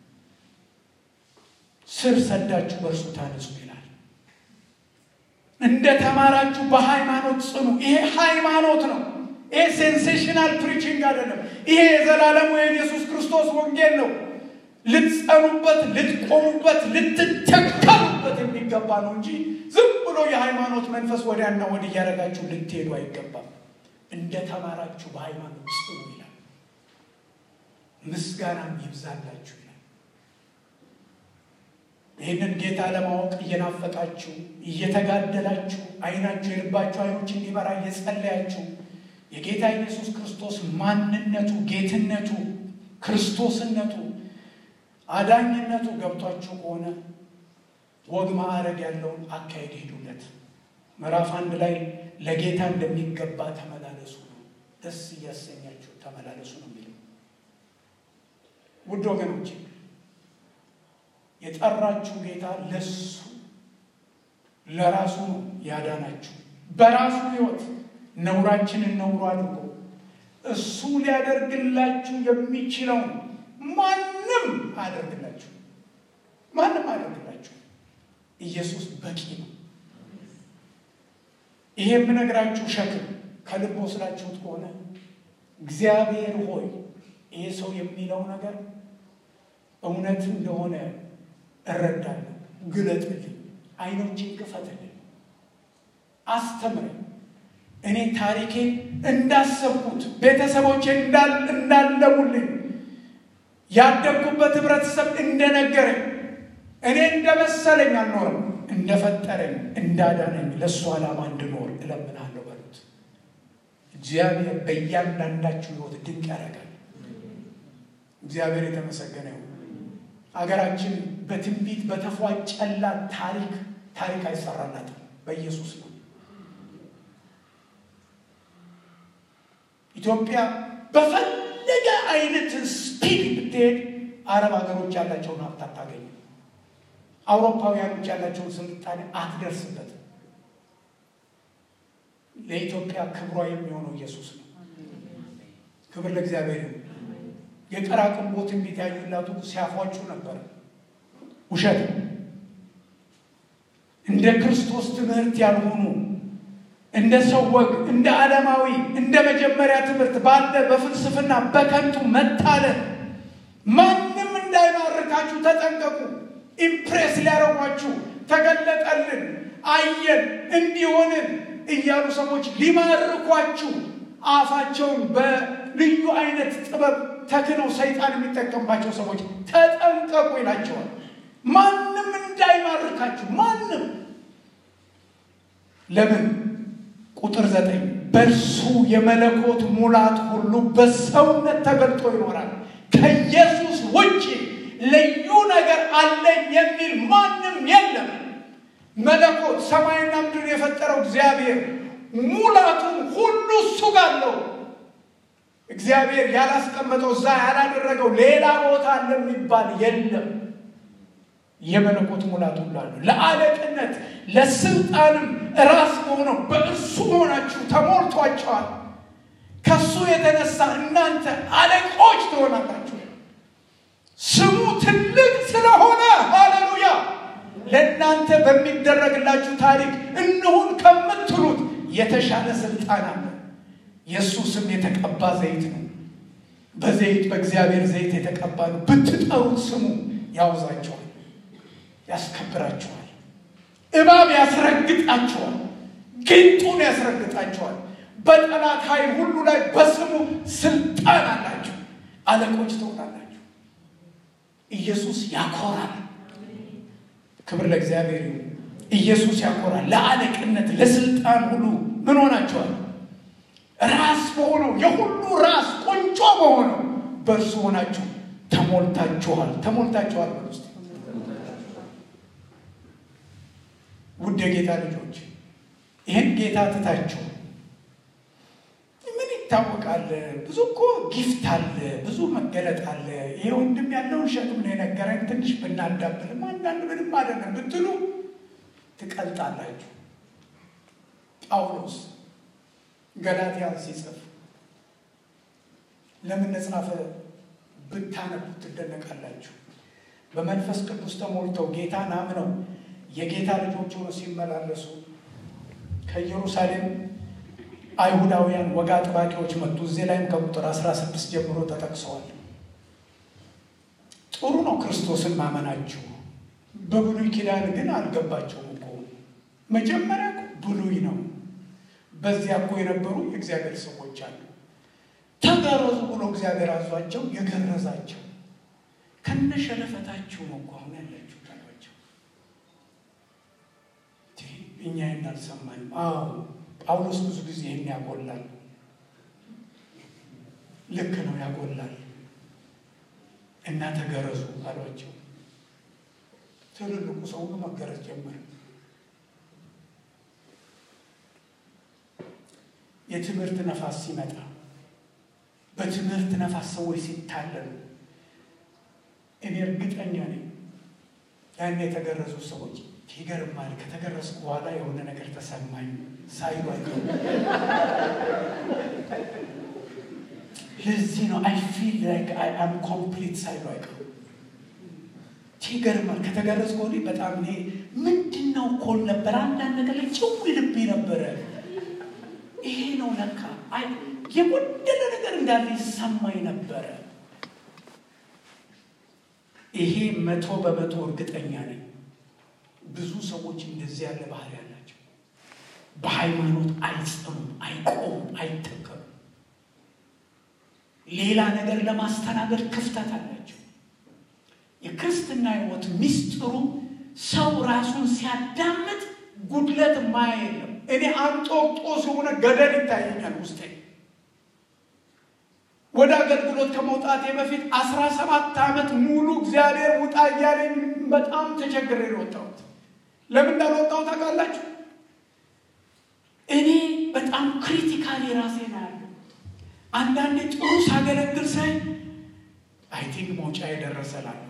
ስር ሰዳችሁ በእርሱ ታነጹ ይላል። እንደ ተማራችሁ በሃይማኖት ጽኑ። ይሄ ሃይማኖት ነው። ይሄ ሴንሴሽናል ፕሪቺንግ አይደለም። ይሄ የዘላለሙ የኢየሱስ ክርስቶስ ወንጌል ነው። ልትጸኑበት፣ ልትቆሙበት፣ ልትተከሉበት የሚገባ ነው እንጂ ዝም ብሎ የሃይማኖት መንፈስ ወዲያና ወዲህ እያደረጋችሁ ልትሄዱ አይገባም። እንደ ተማራችሁ በሃይማኖት ጽኑ ይላል። ምስጋናም ይብዛላችሁ ይላል። ይህንን ጌታ ለማወቅ እየናፈቃችሁ እየተጋደላችሁ አይናችሁ የልባችሁ አይኖች እንዲበራ እየጸለያችሁ የጌታ ኢየሱስ ክርስቶስ ማንነቱ፣ ጌትነቱ፣ ክርስቶስነቱ፣ አዳኝነቱ ገብቷችሁ ከሆነ ወግ ማዕረግ ያለውን አካሄድ ሄዱለት። ምዕራፍ አንድ ላይ ለጌታ እንደሚገባ ተመላለሱ ነው። ደስ እያሰኛችሁ ተመላለሱ ነው የሚለው። ውድ ወገኖች የጠራችሁ ጌታ ለሱ ለራሱ ነው ያዳናችሁ በራሱ ሕይወት ነውራችንን ነውሩ አድርጎ እሱ ሊያደርግላችሁ የሚችለውን ማንም አያደርግላችሁ፣ ማንም አያደርግላችሁ። ኢየሱስ በቂ ነው። ይሄ የምነግራችሁ ሸክም ከልብ ወስዳችሁት ከሆነ እግዚአብሔር ሆይ ይሄ ሰው የሚለው ነገር እውነት እንደሆነ እረዳለሁ፣ ግለጥልኝ፣ አይኖችን ክፈትልኝ፣ አስተምረኝ እኔ ታሪኬን እንዳሰብኩት ቤተሰቦቼ እንዳለሙልኝ ያደግኩበት ህብረተሰብ እንደነገረኝ እኔ እንደመሰለኝ አልኖርም፣ እንደፈጠረኝ እንዳዳነኝ ለእሱ ዓላማ እንድኖር እለምናለሁ በሉት። እግዚአብሔር በእያንዳንዳችሁ ህይወት ድንቅ ያደርጋል። እግዚአብሔር የተመሰገነ ይሁን። ሀገራችን በትንቢት በተፏጨላት ታሪክ ታሪክ አይሰራላትም። በኢየሱስ ነው። ኢትዮጵያ በፈለገ አይነት ስፒድ ብትሄድ አረብ ሀገሮች ያላቸውን ሀብት አታገኝም። አውሮፓውያኖች ያላቸውን ስልጣኔ አትደርስበትም። ለኢትዮጵያ ክብሯ የሚሆነው ኢየሱስ ነው። ክብር ለእግዚአብሔር ይሁን። የቀራቅንቦ ትንቢት ያዩላቱ ሲያፏጩ ነበር። ውሸት ነው። እንደ ክርስቶስ ትምህርት ያልሆኑ እንደ ሰው ወግ፣ እንደ ዓለማዊ፣ እንደ መጀመሪያ ትምህርት ባለ በፍልስፍና በከንቱ መታለን ማንም እንዳይማርካችሁ ተጠንቀቁ። ኢምፕሬስ ሊያረጓችሁ ተገለጠልን፣ አየን፣ እንዲሆንን እያሉ ሰዎች ሊማርኳችሁ አፋቸውን በልዩ አይነት ጥበብ ተክነው ሰይጣን የሚጠቀምባቸው ሰዎች ተጠንቀቁ ይላቸዋል። ማንም እንዳይማርካችሁ ማንም። ለምን? ቁጥር ዘጠኝ በእርሱ የመለኮት ሙላት ሁሉ በሰውነት ተገልጦ ይኖራል። ከኢየሱስ ውጭ ልዩ ነገር አለኝ የሚል ማንም የለም። መለኮት ሰማይና ምድር የፈጠረው እግዚአብሔር ሙላቱን ሁሉ እሱ ጋር አለው። እግዚአብሔር ያላስቀመጠው እዛ ያላደረገው ሌላ ቦታ አለ የሚባል የለም። የመለኮት ሙላት ሁሉ አለው። ለአለቅነት ለስልጣንም ራስ በሆነው በእርሱ ሆናችሁ ተሞልቷቸዋል። ከሱ የተነሳ እናንተ አለቆች ትሆናላችሁ። ስሙ ትልቅ ስለሆነ ሃሌሉያ ለእናንተ በሚደረግላችሁ ታሪክ እንሁን ከምትሉት የተሻለ ስልጣን አለ። የእሱ ስም የተቀባ ዘይት ነው። በዘይት በእግዚአብሔር ዘይት የተቀባ ነው። ብትጠሩት ስሙ ያውዛቸዋል፣ ያስከብራቸዋል። እባብ ያስረግጣቸዋል፣ ጊንጡን ያስረግጣቸዋል። በጠላት ኃይል ሁሉ ላይ በስሙ ስልጣን አላቸው። አለቆች ትሆናላችሁ። ኢየሱስ ያኮራል። ክብር ለእግዚአብሔር ይሁን። ኢየሱስ ያኮራል። ለአለቅነት ለስልጣን ሁሉ ምን ሆናቸዋል? ራስ በሆነው የሁሉ ራስ ቁንጮ በሆነው በእርሱ ሆናችሁ ተሞልታችኋል። ተሞልታችኋል ውስጥ ውድ የጌታ ልጆች ይህን ጌታ ትታችሁ ምን ይታወቃል? ብዙ እኮ ጊፍት አለ፣ ብዙ መገለጥ አለ። ይሄ ወንድም ያለውን ሸክም ነው የነገረን። ትንሽ ብናዳብልም አንዳንድ ምንም አይደለም ብትሉ ትቀልጣላችሁ። ጳውሎስ ገላትያን ሲጽፍ ለምን ጻፈ ብታነቡ ትደነቃላችሁ። በመንፈስ ቅዱስ ተሞልተው ጌታን አምነው የጌታ ልጆች ሆነው ሲመላለሱ ከኢየሩሳሌም አይሁዳውያን ወግ አጥባቂዎች መጡ። እዚህ ላይም ከቁጥር 16 ጀምሮ ተጠቅሰዋል። ጥሩ ነው ክርስቶስን ማመናችሁ። በብሉይ ኪዳን ግን አልገባቸውም እኮ መጀመሪያ ብሉይ ነው። በዚያ እኮ የነበሩ የእግዚአብሔር ሰዎች አሉ። ተገረዙ ብሎ እግዚአብሔር አዟቸው የገረዛቸው ከነሸለፈታችሁ ነው እኮ አሁን ያላችሁ ታሏቸው። እኛ ይህን አልሰማንም። አዎ ጳውሎስ ብዙ ጊዜ ይህን ያጎላል። ልክ ነው ያጎላል። እና ተገረዙ አሏቸው። ትልልቁ ሰው መገረዝ ጀመረ። የትምህርት ነፋስ ሲመጣ በትምህርት ነፋስ ሰዎች ሲታለሉ እኔ እርግጠኛ ነኝ ያን የተገረዙ ሰዎች ይገርማል። ከተገረዝኩ በኋላ የሆነ ነገር ተሰማኝ ሳይሉ አይቀሩም። ለዚህ ነው አይ ፊል ላይክ አይ አም ኮምፕሊት ሳይሉ አይቀሩም። ይገርማል። ከተገረዝኩ ወዲህ በጣም እኔ ምንድን ነው ኮል ነበር አንዳንድ ነገር ላይ ጭው ልቤ ነበረ። ይሄ ነው ለካ የጎደለ ነገር እንዳለ ይሰማኝ ነበረ። ይሄ መቶ በመቶ እርግጠኛ ነኝ። ብዙ ሰዎች እንደዚህ ያለ ባህሪ ያላቸው በሃይማኖት አይጸኑም፣ አይቆሙም፣ አይተከሉም። ሌላ ነገር ለማስተናገድ ክፍተት አላቸው። የክርስትና ሕይወት ሚስጥሩ ሰው ራሱን ሲያዳምጥ ጉድለት ማያ የለም። እኔ አንጦጦስ የሆነ ገደል ይታየኛል ውስጤ። ወደ አገልግሎት ከመውጣቴ በፊት አስራ ሰባት ዓመት ሙሉ እግዚአብሔር ውጣ እያለኝ በጣም ተቸግሬ ነው የወጣሁት። ለምን እንዳልወጣሁ ታውቃላችሁ? እኔ በጣም ክሪቲካሊ ራሴ ነው ያለው። አንዳንዴ ጥሩ ሳገለግል ሳይ አይ ቲንክ መውጫ የደረሰላለሁ።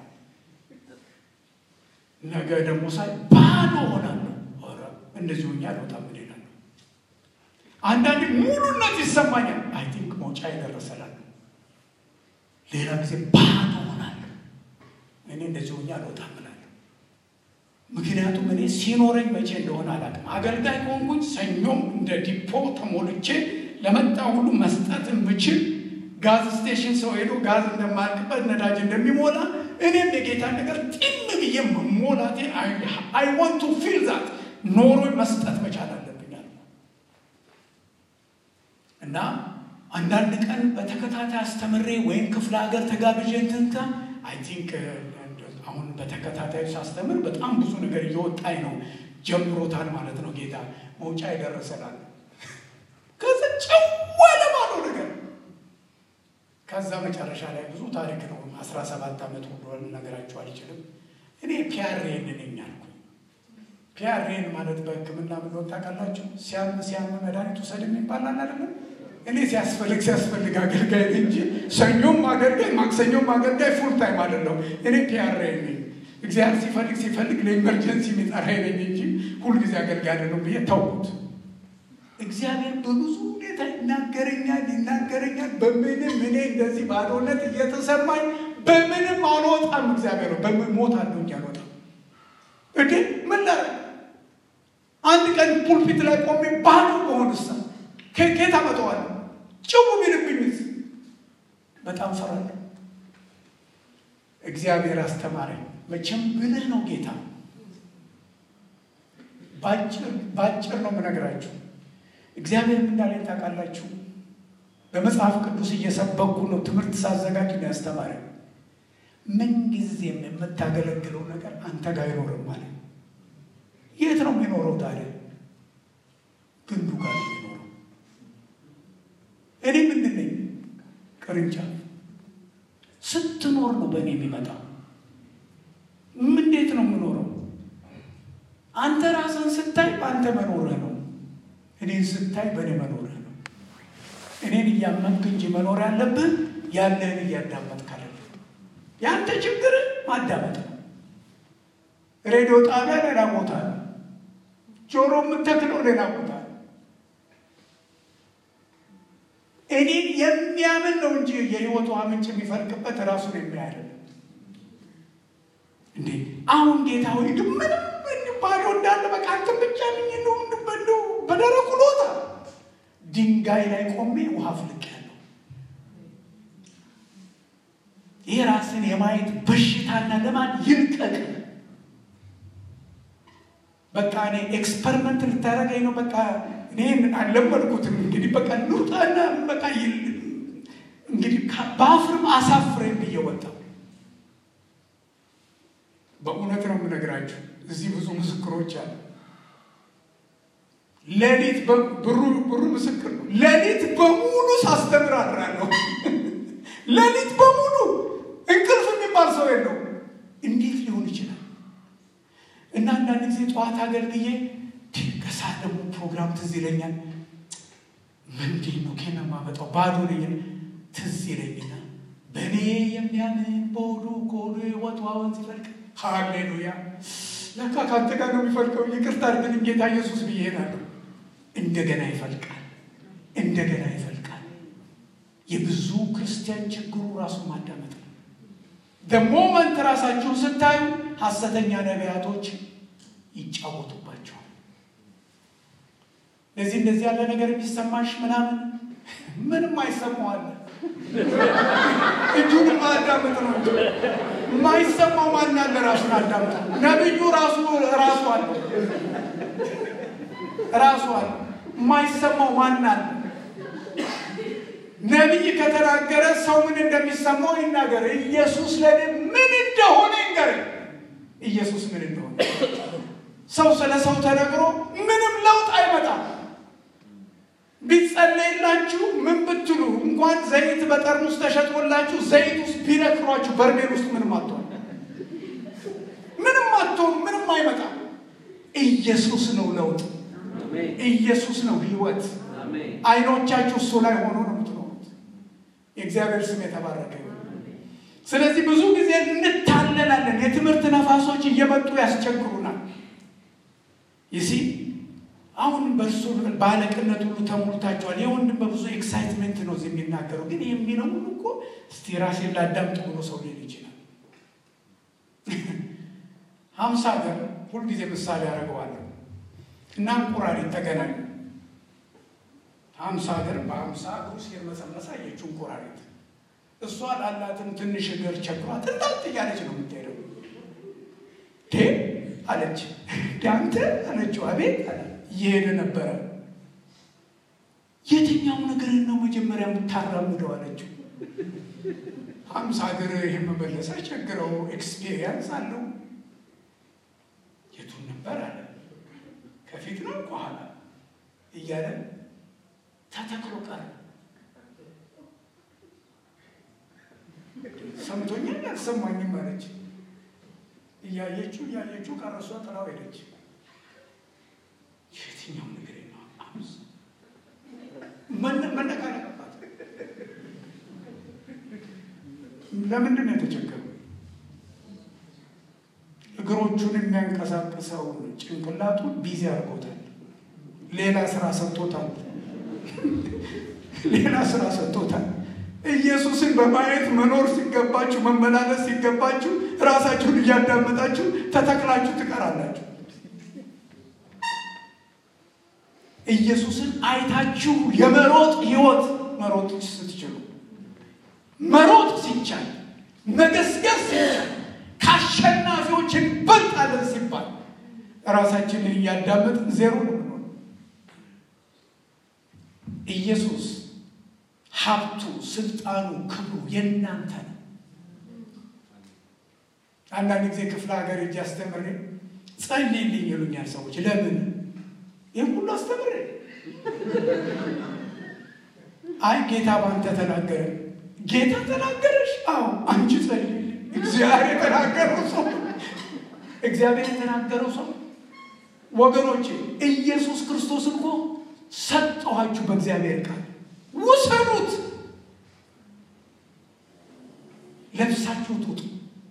ነገ ደግሞ ሳይ ባዶ ሆናለሁ። ኧረ እንደዚህ ሆኜ አልወጣም እላለሁ። አንዳንዴ ሙሉነት ይሰማኛል። አይ ቲንክ መውጫ የደረሰላለሁ። ሌላ ጊዜ ባዶ ሆናለሁ። እኔ እንደዚህ ሆኜ አልወጣም እላለሁ። ምክንያቱም እኔ ሲኖረኝ መቼ እንደሆነ አላውቅም። አገልጋይ ከሆንኩኝ ሰኞም እንደ ዲፖ ተሞልቼ ለመጣ ሁሉ መስጠት የምችል ጋዝ ስቴሽን ሰው ሄዶ ጋዝ እንደማያልቅበት ነዳጅ እንደሚሞላ እኔም የጌታ ነገር ጢም ብዬ መሞላቴ አይ ዋንት ቱ ፊል ዛት ኖሮ መስጠት መቻል አለብኛል እና አንዳንድ ቀን በተከታታይ አስተምሬ ወይም ክፍለ ሀገር ተጋብዤ እንትንታ አይ ቲንክ አሁን በተከታታይ ሳስተምር በጣም ብዙ ነገር እየወጣኝ ነው። ጀምሮታል ማለት ነው ጌታ መውጫ ይደረሰላል። ከዛ ጨዋለ ባለው ነገር ከዛ መጨረሻ ላይ ብዙ ታሪክ ነው። አስራ ሰባት ዓመት ሁሉ ልነግራችሁ አልችልም። እኔ ፒያሬን ነኝ አልኩኝ። ፒያሬን ማለት በሕክምና ምን ወጣ ቃላችሁ ሲያም ሲያም መድኃኒት ውሰድ የሚባላል አይደለም። እኔ ሲያስፈልግ ሲያስፈልግ አገልጋይ ነኝ እንጂ ሰኞም አገልጋይ ማክሰኞም አገልጋይ ፉል ታይም አይደለም። እኔ ፒያሬን ነኝ። እግዚአብሔር ሲፈልግ ሲፈልግ ለኢመርጀንሲ የሚጠራኝ ነኝ እንጂ ሁልጊዜ አገልጋይ አይደለም ብዬ ተውኩት። እግዚአብሔር በብዙ ሁኔታ ይናገረኛል ይናገረኛል። በምንም እኔ እንደዚህ ባዶነት እየተሰማኝ በምንም አልወጣም። እግዚአብሔር ነው በሞት አለኝ አልወጣም። እንዴ ምን ላደርግ? አንድ ቀን ፑልፒት ላይ ቆሜ ባዶ በሆንሳ ከኬት አመጣዋለሁ? ጭው ቢልብኝስ? በጣም ፈራለሁ። እግዚአብሔር አስተማረኝ። መቼም ብልህ ነው ጌታ። ባጭር ነው የምነግራችሁ። እግዚአብሔር እንዳለኝ ታውቃላችሁ። በመጽሐፍ ቅዱስ እየሰበኩ ነው ትምህርት ሳዘጋጅ ነው ያስተማረኝ። ምንጊዜም የምታገለግለው ነገር አንተ ጋር አይኖርም ማለት የት ነው የሚኖረው ታዲያ? ግንዱ ጋር ነው የሚኖረው። እኔ ምንድን ነኝ? ቅርንጫፍ። ስትኖር ነው በእኔ የሚመጣው። እንዴት ነው የምኖረው? አንተ ራስን ስታይ በአንተ መኖርህ ነው። እኔን ስታይ በእኔ መኖርህ ነው። እኔን እያመንክ እንጂ መኖር ያለብህ ያለህን እያዳመጥክ አይደለም። የአንተ ችግር ማዳመጥ ነው። ሬዲዮ ጣቢያ ሌላ ቦታ ነው። ጆሮ የምተክለው ሌላ ቦታ ነው። እኔን የሚያምን ነው እንጂ የህይወት ውሃ ምንጭ የሚፈልቅበት ራሱን የሚያያል እንዴ አሁን ጌታ ሆይ ግን ምንም ባዶ እንዳለ በቃ አንተን ብቻ ነኝ እንደው እንደው በደረቁ ሎታ ድንጋይ ላይ ቆሜ ውሃ ፍልቅ ያለው ይህ ራስን የማየት በሽታና ለማን ይልቀቅ። በቃ እኔ ኤክስፐሪመንት ልታደርገኝ ነው። በቃ እኔ አልለመድኩትም። እንግዲህ በቃ ልውጣና በቃ እንግዲህ በአፍርም አሳፍረኝ ብዬ ወጣሁ። በእውነት ነው የምነግራችሁ። እዚህ ብዙ ምስክሮች አሉ። ሌሊት ብሩ ብሩ ምስክር ነው። ሌሊት በሙሉ ሳስተምር አድራለሁ። ሌሊት በሙሉ እንቅልፍ የሚባል ሰው የለው። እንዴት ሊሆን ይችላል? እና አንዳንድ ጊዜ ጠዋት አገልግዬ ከሰዓት ደግሞ ፕሮግራም ትዝ ይለኛል። ምንድን ነው ከና ማመጣው ባዶ ነኝ። ትዝ ይለኝና በእኔ የሚያምን በሆዱ ከሆዱ ሕይወት ወንዝ ይፈልቅ። ሃሌሉያ! ለካ ከአንተ ጋር ነው የሚፈልቀው። ይቅርታ አድርግልኝ ጌታ ኢየሱስ ብዬ እሄዳለሁ። እንደገና ይፈልቃል፣ እንደገና ይፈልቃል። የብዙ ክርስቲያን ችግሩ ራሱን ማዳመጥ ነው። ደሞመንት ራሳችሁን ስታዩ ሐሰተኛ ነቢያቶች ይጫወቱባቸዋል። ለዚህ እንደዚህ ያለ ነገር የሚሰማሽ ምናምን ምንም አይሰማዋል። እጁን ማዳመጥ ነው እንጂ የማይሰማው ማን አለ? ራሱን አዳምጥ። ነብዩ ራሱ ራሱ አለ ራሱ አለ። የማይሰማው ማን አለ? ነቢይ ከተናገረ ሰው ምን እንደሚሰማው ይናገር። ኢየሱስ ለእኔ ምን እንደሆነ ይንገር። ኢየሱስ ምን እንደሆነ። ሰው ስለ ሰው ተነግሮ ምንም ለውጥ አይመጣም። ቢጸለይላችሁ ምን ብትሉ እንኳን ዘይት በጠርሙስ ተሸጦላችሁ ዘይት ውስጥ ቢነክሯችሁ በርሜል ውስጥ ምንም አትሆን ምንም አትሆን ምንም አይመጣም። ኢየሱስ ነው ለውጥ፣ ኢየሱስ ነው ህይወት። አይኖቻችሁ እሱ ላይ ሆኖ ነው የምትኖሩት። የእግዚአብሔር ስም የተባረከ ይሁን። ስለዚህ ብዙ ጊዜ እንታለላለን። የትምህርት ነፋሶች እየመጡ ያስቸግሩናል። ይሲ አሁን በእርሱ በአለቅነት ሁሉ ተሞልታችኋል። የወንድም በብዙ ኤክሳይትመንት ነው እዚህ የሚናገረው። ግን የሚለው ሁሉ እኮ እስቲ ራሴን ላዳምጥ ብሎ ሰው ሊል ይችላል። ሀምሳ ሀገር ሁልጊዜ ምሳሌ ያደርገዋለሁ እና እንቁራሪት ተገናኙ። ሀምሳ ሀገር በሀምሳ እግሩ ሲርመሰመስ አየችው እንቁራሪት። እሷ ላላትም ትንሽ እግር ቸግሯት እንዳት እያለች ነው የምትሄደው። ዴ አለች ዳንተ አለችው። አቤት አለ እየሄደ ነበረ። የትኛው ነገርን ነው መጀመሪያ የምታራምደው አለችው። ሀምሳ ሀገር ይህን መመለስ አይቸግረው፣ ኤክስፔሪየንስ አለው። የቱን ነበር አለ ከፊት ነው ከኋላ እያለ ተተክሎ ቀረ። ሰምቶኛል አልሰማኝም አለች። እያየችው እያየችው ቀረሷ ጥላው ሄደች። የትኛው ነገር ነው አምስ መነቃነቅባት። ለምንድን ነው የተቸገረው? እግሮቹን የሚያንቀሳቅሰውን ጭንቅላቱን ቢዚ አድርጎታል። ሌላ ስራ ሰጥቶታል። ሌላ ስራ ሰጥቶታል። ኢየሱስን በማየት መኖር ሲገባችሁ፣ መመላለስ ሲገባችሁ ራሳችሁን እያዳመጣችሁ ተተክላችሁ ትቀራላችሁ። ኢየሱስን አይታችሁ የመሮጥ ህይወት መሮጥ ስትችሉ፣ መሮጥ ሲቻል፣ መገስገስ ሲቻል፣ ከአሸናፊዎች እንበልጣለን ሲባል ራሳችንን እያዳመጥን ዜሮ ነው። ኢየሱስ ሀብቱ፣ ስልጣኑ፣ ክብሩ የእናንተ ነው። አንዳንድ ጊዜ ክፍለ ሀገር እጅ አስተምሬ ጸልይልኝ ይሉኛል ሰዎች። ለምን ይህም ሁሉ አስተምሬ? አይ ጌታ ባንተ ተናገረ። ጌታ ተናገረሽ? አዎ አንቺ ጸልይልኝ። እግዚአብሔር የተናገረው ሰው እግዚአብሔር የተናገረው ሰው ወገኖቼ፣ ኢየሱስ ክርስቶስ እኮ ሰጠኋችሁ በእግዚአብሔር ቃል ውሰዱት፣ ለብሳችሁት ውጡ፣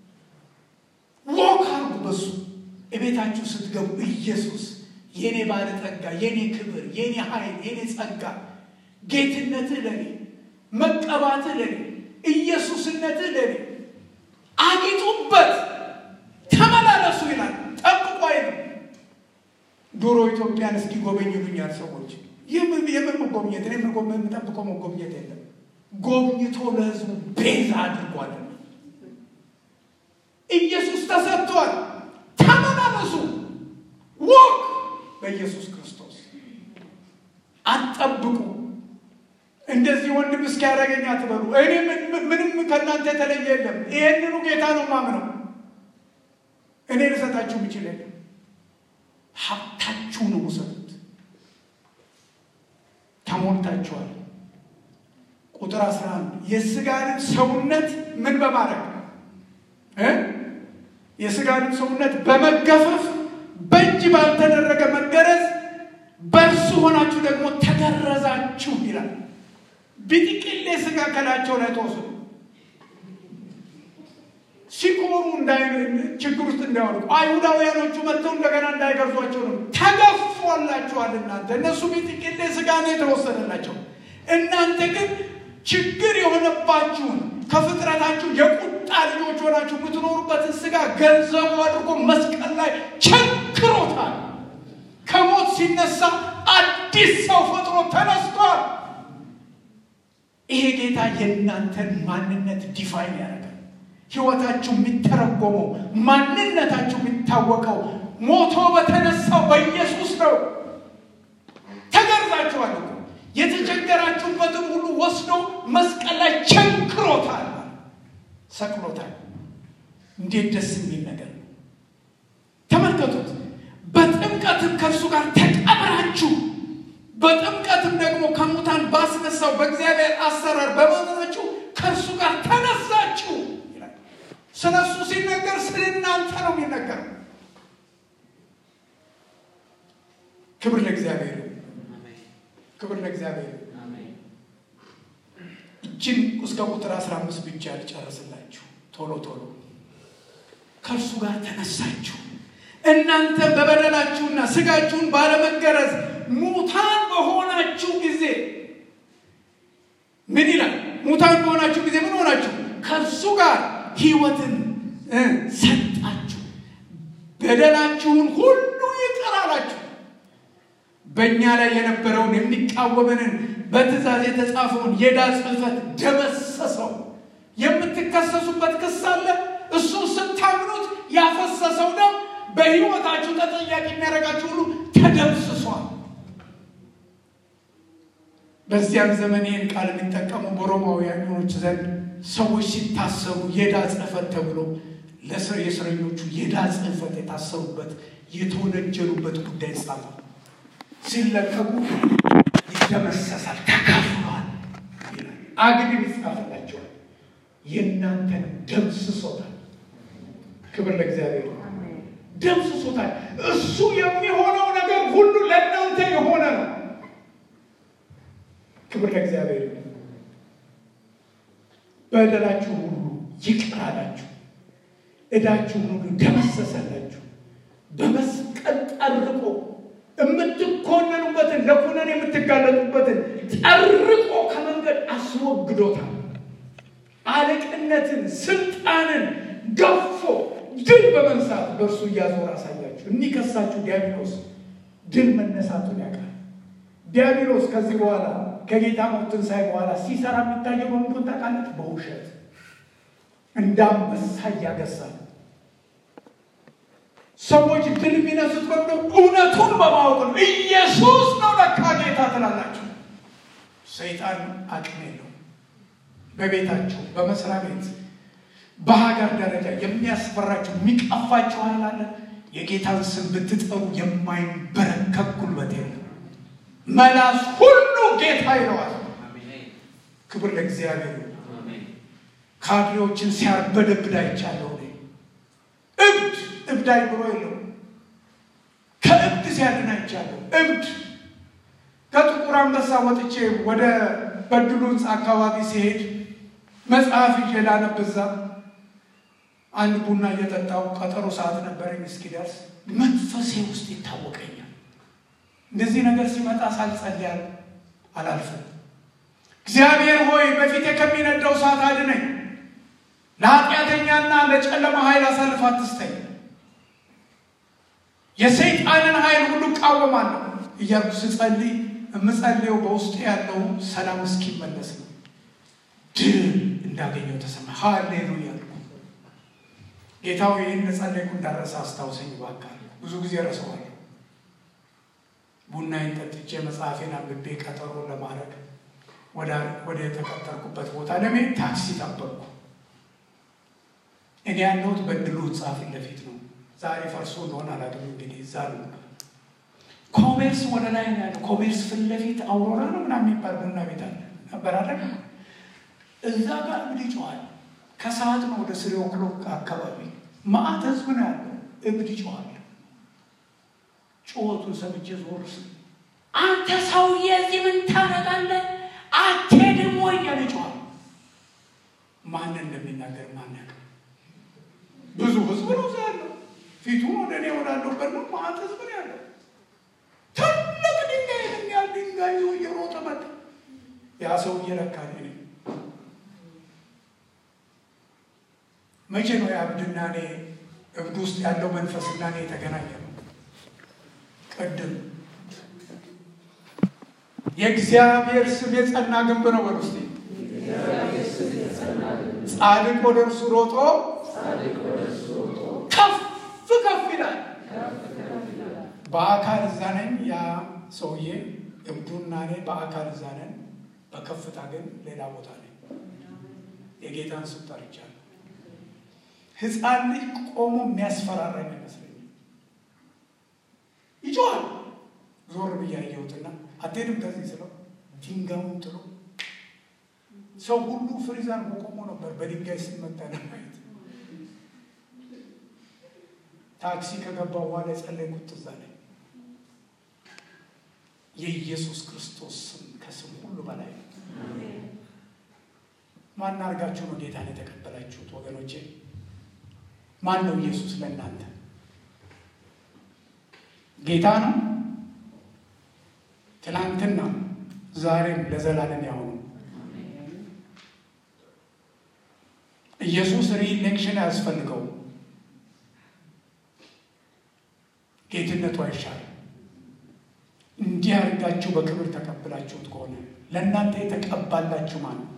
ወክ አርጉ በሱ እቤታችሁ ስትገቡ ኢየሱስ የኔ ባለጠጋ፣ የኔ ክብር፣ የኔ ኃይል፣ የኔ ጸጋ፣ ጌትነትህ ለኔ፣ መቀባትህ ለኔ፣ ኢየሱስነትህ ለኔ፣ አጊጡበት፣ ተመላለሱ ይላል። ጠብቁ አይልም። ድሮ ኢትዮጵያን እስኪ ጎበኝ ይሉኛል ሰዎች። የምን መጎብኘት? እኔ የምጠብቀው መጎብኘት የለም። ጎብኝቶ ለህዝቡ ቤዛ አድርጓል። ኢየሱስ ተሰጥቷል። ተመላለሱ፣ ወቅ በኢየሱስ ክርስቶስ አትጠብቁ። እንደዚህ ወንድም እስኪያደርገኝ አትበሉ። እኔ ምንም ከእናንተ የተለየ የለም። ይሄንኑ ጌታ ነው ማምነው። እኔ ልሰጣችሁ ምችል የለም። ሀብታችሁን ውሰዱት። ተሞልታችኋል። ቁጥር 11 የስጋንም ሰውነት ምን በማድረግ የስጋንም ሰውነት በመገፈፍ በእጅ ባልተደረገ መገረዝ በእርሱ ሆናችሁ ደግሞ ተገረዛችሁ ይላል። ቢጥቅሌ ስጋ ከላቸው ላይ ተወስዱ ሲኮሩ ችግር ውስጥ እንዳይወድቁ አይሁዳውያኖቹ መጥተው እንደገና እንዳይገርዟቸው ነው። ተገፏላችኋል። እናንተ እነሱ ቢጥቅሌ ስጋ ነው የተወሰደላቸው። እናንተ ግን ችግር የሆነባችሁን ከፍጥረታችሁ የቁጣ ልጆች ሆናችሁ የምትኖሩበትን ስጋ ገንዘቡ አድርጎ መስቀል ላይ ቸንክሮታል። ከሞት ሲነሳ አዲስ ሰው ፈጥሮ ተነስቷል። ይሄ ጌታ የእናንተን ማንነት ዲፋይን ያደርጋል። ህይወታችሁ የሚተረጎመው ማንነታችሁ የሚታወቀው ሞቶ በተነሳው በኢየሱስ ነው። ተገርዛችኋል እኮ የተቸገራችሁበትን ሁሉ ወስዶ መስቀል ላይ ቸንክሮታል፣ ሰቅሎታል። እንዴት ደስ የሚል ነገር ነው! ከእርሱ ጋር ተቀብራችሁ በጥምቀትም ደግሞ ከሙታን ባስነሳው በእግዚአብሔር አሰራር በማመናችሁ ከእርሱ ጋር ተነሳችሁ ይላል። ስለ እሱ ሲነገር ስለ እናንተ ነው የሚነገር። ክብር ለእግዚአብሔር ይሁን። ክብር ለእግዚአብሔር ይሁን። እችን እስከ ቁጥር 15 ብቻ ልጨርስላችሁ ቶሎ ቶሎ። ከእርሱ ጋር ተነሳችሁ እናንተ በበደላችሁና ስጋችሁን ባለመገረዝ ሙታን በሆናችሁ ጊዜ ምን ይላል? ሙታን በሆናችሁ ጊዜ ምን ሆናችሁ? ከእርሱ ጋር ሕይወትን ሰጣችሁ፣ በደላችሁን ሁሉ ይቅር አላችሁ። በእኛ ላይ የነበረውን የሚቃወመንን በትእዛዝ የተጻፈውን የዕዳ ጽሕፈት ደመሰሰው። የምትከሰሱበት ክስ አለ። እሱ ስታምኑት ያፈሰሰው ደም በሕይወታችሁ ተጠያቂ የሚያደርጋችሁ ሁሉ ተደምስሷል። በዚያም ዘመን ይህን ቃል የሚጠቀሙ በሮማውያኖች ዘንድ ሰዎች ሲታሰሩ የዕዳ ጽሕፈት ተብሎ የእስረኞቹ የዕዳ ጽሕፈት የታሰሩበት የተወነጀሉበት ጉዳይ ጻፈ። ሲለቀቁ ይደመሰሳል፣ ተካፍሏል። አግድም ይጻፍላቸዋል። የእናንተን ደምስሶታል። ክብር ለእግዚአብሔር። ደምስሶታል። እሱ የሚሆነው ነገር ሁሉ ለእናንተ የሆነ ነው። ክብር ለእግዚአብሔር። በደላችሁ ሁሉ ይቅር አላችሁ፣ ዕዳችሁን ሁሉ ደመሰሰላችሁ። በመስቀል ጠርቆ የምትኮነኑበትን ለኩነን የምትጋለጡበትን ጠርቆ ከመንገድ አስወግዶታል። አለቅነትን፣ ስልጣንን ገፎ ድል በመንሳት በእርሱ እያዞር አሳያችሁ። የሚከሳችሁ ዲያብሎስ ድል መነሳቱን ያውቃል። ዲያብሎስ ከዚህ በኋላ ከጌታ ሞት ትንሣኤ በኋላ ሲሰራ የሚታየው በምንድን ታውቃለች? በውሸት እንደ አንበሳ እያገሳል ሰዎች ድል የሚነሱት በምደ እውነቱን በማወቅ ነው። ኢየሱስ ነው ለካ ጌታ ትላላችሁ። ሰይጣን አቅም የለው። በቤታችሁ፣ በመስሪያ ቤት፣ በሀገር ደረጃ የሚያስፈራችሁ የሚቀፋችሁ ኃይል አለ። የጌታን ስም ብትጠሩ የማይንበረከክ ጉልበት የለም። መላስ ሁሉ ጌታ ይለዋል። ክብር ለእግዚአብሔር። ካድሬዎችን ሲያርበደብድ አይቻለሁ። እብድ እብድ አይምሮ የለው። ከእብድ ሲያድን አይቻለሁ። እብድ ከጥቁር አንበሳ ወጥቼ ወደ በድሉ ሕንፃ አካባቢ ሲሄድ መጽሐፍ ይዤ ላነብ እዛ አንድ ቡና እየጠጣው ቀጠሮ ሰዓት ነበረኝ እስኪደርስ መንፈሴ ውስጥ ይታወቀኛል። እንደዚህ ነገር ሲመጣ ሳልጸልይ አላልፍም። እግዚአብሔር ሆይ በፊቴ ከሚነደው እሳት አድነኝ፣ ለኃጢአተኛና ለጨለማ ኃይል አሳልፍ አትስጠኝ፣ የሰይጣንን ኃይል ሁሉ እቃወማለሁ እያልኩ ስጸልይ የምጸልየው በውስጥ ያለው ሰላም እስኪመለስ ነው። ድል እንዳገኘው ተሰማ። ሃሌሉያ። ጌታው ይህን ለጸለይኩ እንዳረሰ አስታውሰኝ እባክህ። ብዙ ጊዜ ረሰዋለሁ። ቡናዬን ጠጥቼ መጽሐፌን አንብቤ ቀጠሮ ለማድረግ ወደ የተቀጠርኩበት ቦታ ለመሄድ ታክሲ ጠበቅኩ። እኔ ያለሁት በድሉ ሕንፃ ፊት ለፊት ነው። ዛሬ ፈርሶ እንደሆነ አላውቅም። እንግዲህ እዛ ነው ኮሜርስ ወደ ላይ ነው ያለው። ኮሜርስ ፊት ለፊት አውሮራ ነው ምናምን የሚባል ቡና ቤት አለ ነበር አለ። እዛ ጋር እብድ ይጮኋል። ከሰዓት ነው ወደ ስሪ ኦክሎክ አካባቢ ማአት ህዝብ ነው ያለው። እብድ ይጮኋል። ጩኸቱን ሰምቼ ዞር ስል አንተ ሰውዬ እዚህ ምን ታደርጋለህ? አትሄድም ወይ እያለ ይጮኋል። ማን እንደሚናገር ማን ያውቃል? ብዙ ህዝብ ነው እዛ ያለው። ፊቱን ወደ እኔ ወዳለሁበት ነው። ማአት ህዝብ ነው ያለው። ትልቅ ድንጋይ የሚያል ድንጋይ ይዞ እየሮጠ መጣ። ያ ሰው እየለካ እኔ መቼ ነው የእብድና እኔ እብድ ውስጥ ያለው መንፈስና እኔ የተገናኘ ነው? ቅድም የእግዚአብሔር ስም የጸና ግንብ ነው። በል ውስጥ ጻድቅ ወደ እርሱ ሮጦ ከፍ ከፍ ይላል። በአካል እዛ ነኝ። ያ ሰውዬ እብዱና እኔ በአካል እዛ ነን። በከፍታ ግን ሌላ ቦታ ነኝ። የጌታን ስም ጠርቻለሁ። ሕፃን ልጅ ቆሞ የሚያስፈራራኝ ይመስለኛል። ይጮሃል። ዞር ብዬ አየሁትና አትሄድም ከዚህ ስለው ድንጋዩን ጥሎ ሰው ሁሉ ፍሪዛን ቆሞ ነበር በድንጋይ ሲመታ ለማየት። ታክሲ ከገባ በኋላ የጸለይኩት ትዝ አለኝ። የኢየሱስ ክርስቶስ ስም ከስም ሁሉ በላይ ነው። ማን አድርጋችሁ ነው ጌታን የተቀበላችሁት ወገኖቼ? ማን ነው ኢየሱስ ለእናንተ? ጌታ ነው። ትናንትና ዛሬም ለዘላለም ያው ነው። ኢየሱስ ሪኢሌክሽን አያስፈልገውም። ጌትነቱ አይሻልም። እንዲህ አድርጋችሁ በክብር ተቀብላችሁት ከሆነ ለእናንተ የተቀባላችሁ ማን ነው?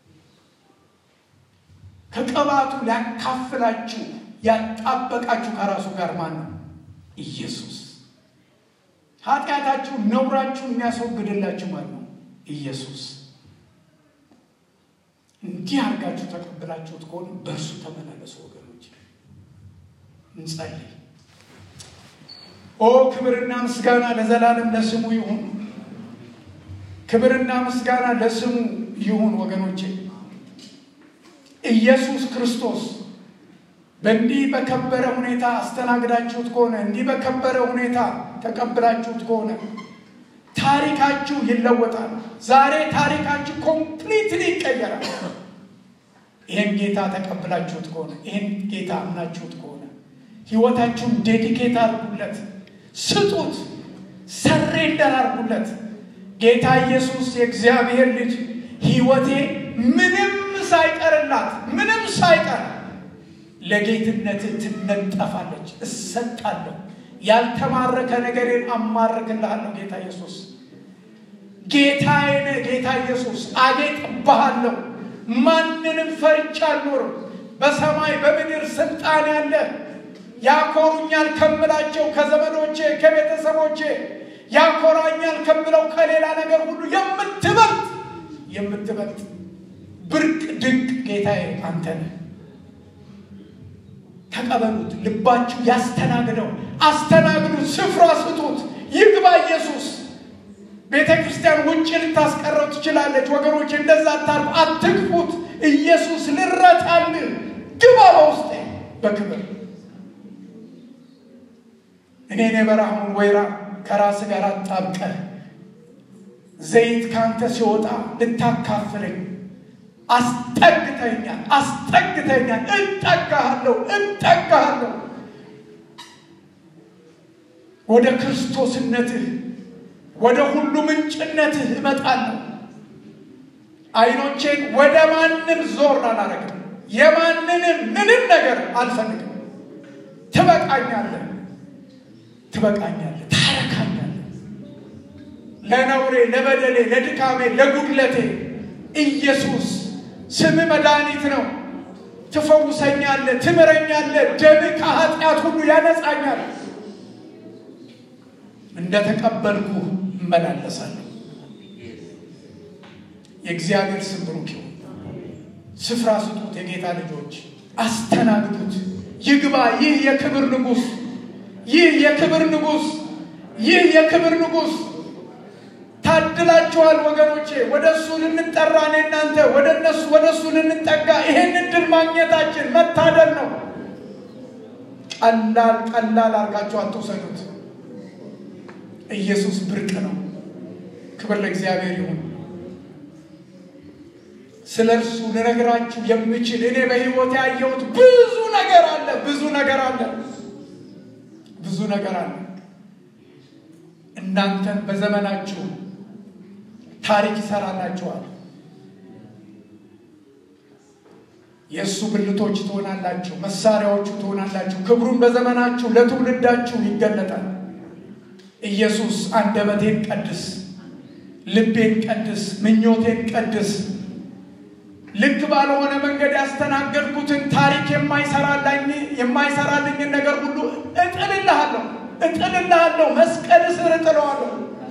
ከቅባቱ ሊያካፍላችሁ ያጣበቃችሁ ከራሱ ጋር ማን ነው? ኢየሱስ። ኃጢአታችሁ ነውራችሁ የሚያስወግድላችሁ ማን ነው? ኢየሱስ። እንዲህ አድርጋችሁ ተቀብላችሁት ከሆነ በእርሱ ተመላለሱ ወገኖች። እንጸልይ። ኦ ክብርና ምስጋና ለዘላለም ለስሙ ይሁን። ክብርና ምስጋና ለስሙ ይሁን ወገኖቼ። ኢየሱስ ክርስቶስ በእንዲህ በከበረ ሁኔታ አስተናግዳችሁት ከሆነ እንዲህ በከበረ ሁኔታ ተቀብላችሁት ከሆነ ታሪካችሁ ይለወጣል። ዛሬ ታሪካችሁ ኮምፕሊትሊ ይቀየራል። ይህን ጌታ ተቀብላችሁት ከሆነ ይህን ጌታ አምናችሁት ከሆነ ህይወታችሁን ዴዲኬት አድርጉለት፣ ስጡት፣ ሰሬንደር አድርጉለት። ጌታ ኢየሱስ የእግዚአብሔር ልጅ ህይወቴ ምንም ሳይቀርላት ምንም ሳይቀር ለጌትነት ትነጠፋለች። እሰጣለሁ፣ ያልተማረከ ነገሬን አማርክልሃለሁ። ጌታ ኢየሱስ ጌታዬ ነህ። ጌታ ኢየሱስ አጌጥብሃለሁ። ማንንም ፈርቻ አልኖርም። በሰማይ በምድር ስልጣን ያለ ያኮሩኛል ከምላቸው ከዘመዶቼ ከቤተሰቦቼ ያኮራኛል ከምለው ከሌላ ነገር ሁሉ የምትበልጥ የምትበልጥ ብርቅ ድንቅ ጌታዬ አንተ ነህ። ተቀበሉት። ልባችሁ ያስተናግደው። አስተናግዱት። ስፍራ ስጡት። ይግባ ኢየሱስ። ቤተ ክርስቲያን ውጭ ልታስቀረው ትችላለች። ወገኖች እንደዛ አታርጉ። አትግፉት። ኢየሱስ ልረታልህ። ግባ በውስጤ በክብር እኔን የበረሃውን ወይራ ከራስ ጋር አጣብቀህ ዘይት ካንተ ሲወጣ ልታካፍለኝ አስጠግተኛል አስጠግተኛል። እጠጋሃለሁ እጠጋሃለሁ ወደ ክርስቶስነትህ ወደ ሁሉ ምንጭነትህ እመጣለሁ። አይኖቼን ወደ ማንም ዞር አላረግም። የማንንም ምንም ነገር አልፈልግም። ትበቃኛለህ፣ ትበቃኛለህ፣ ታረካኛለህ። ለነውሬ፣ ለበደሌ፣ ለድካሜ፣ ለጉድለቴ ኢየሱስ ስም መድኃኒት ነው። ትፈውሰኛለህ፣ ትምረኛለህ። ደም ከኃጢአት ሁሉ ያነጻኛል። እንደ ተቀበልኩ እመላለሳለሁ። የእግዚአብሔር ስም ብሩክ ይሁን። ስፍራ ስጡት። የጌታ ልጆች አስተናግዱት። ይግባ። ይህ የክብር ንጉሥ፣ ይህ የክብር ንጉሥ፣ ይህ የክብር ንጉሥ ታድላችኋል ወገኖቼ። ወደ እሱ ልንጠራ እኔ እናንተ ወደ እነሱ ወደ እሱ ልንጠጋ ይሄን እድል ማግኘታችን መታደል ነው። ቀላል ቀላል አድርጋችሁ አትውሰዱት። ኢየሱስ ብርቅ ነው። ክብር ለእግዚአብሔር ይሁን። ስለ እርሱ ልነግራችሁ የምችል እኔ በሕይወት ያየሁት ብዙ ነገር አለ፣ ብዙ ነገር አለ፣ ብዙ ነገር አለ። እናንተን በዘመናችሁ ታሪክ ይሰራላችኋል። የእሱ ብልቶች ትሆናላችሁ፣ መሳሪያዎቹ ትሆናላችሁ። ክብሩን በዘመናችሁ ለትውልዳችሁ ይገለጣል። ኢየሱስ አንደበቴን ቀድስ፣ ልቤን ቀድስ፣ ምኞቴን ቀድስ። ልክ ባልሆነ መንገድ ያስተናገድኩትን ታሪክ የማይሰራልኝን ነገር ሁሉ እጥልልሃለሁ እጥልልሃለሁ፣ መስቀል ስር እጥለዋለሁ።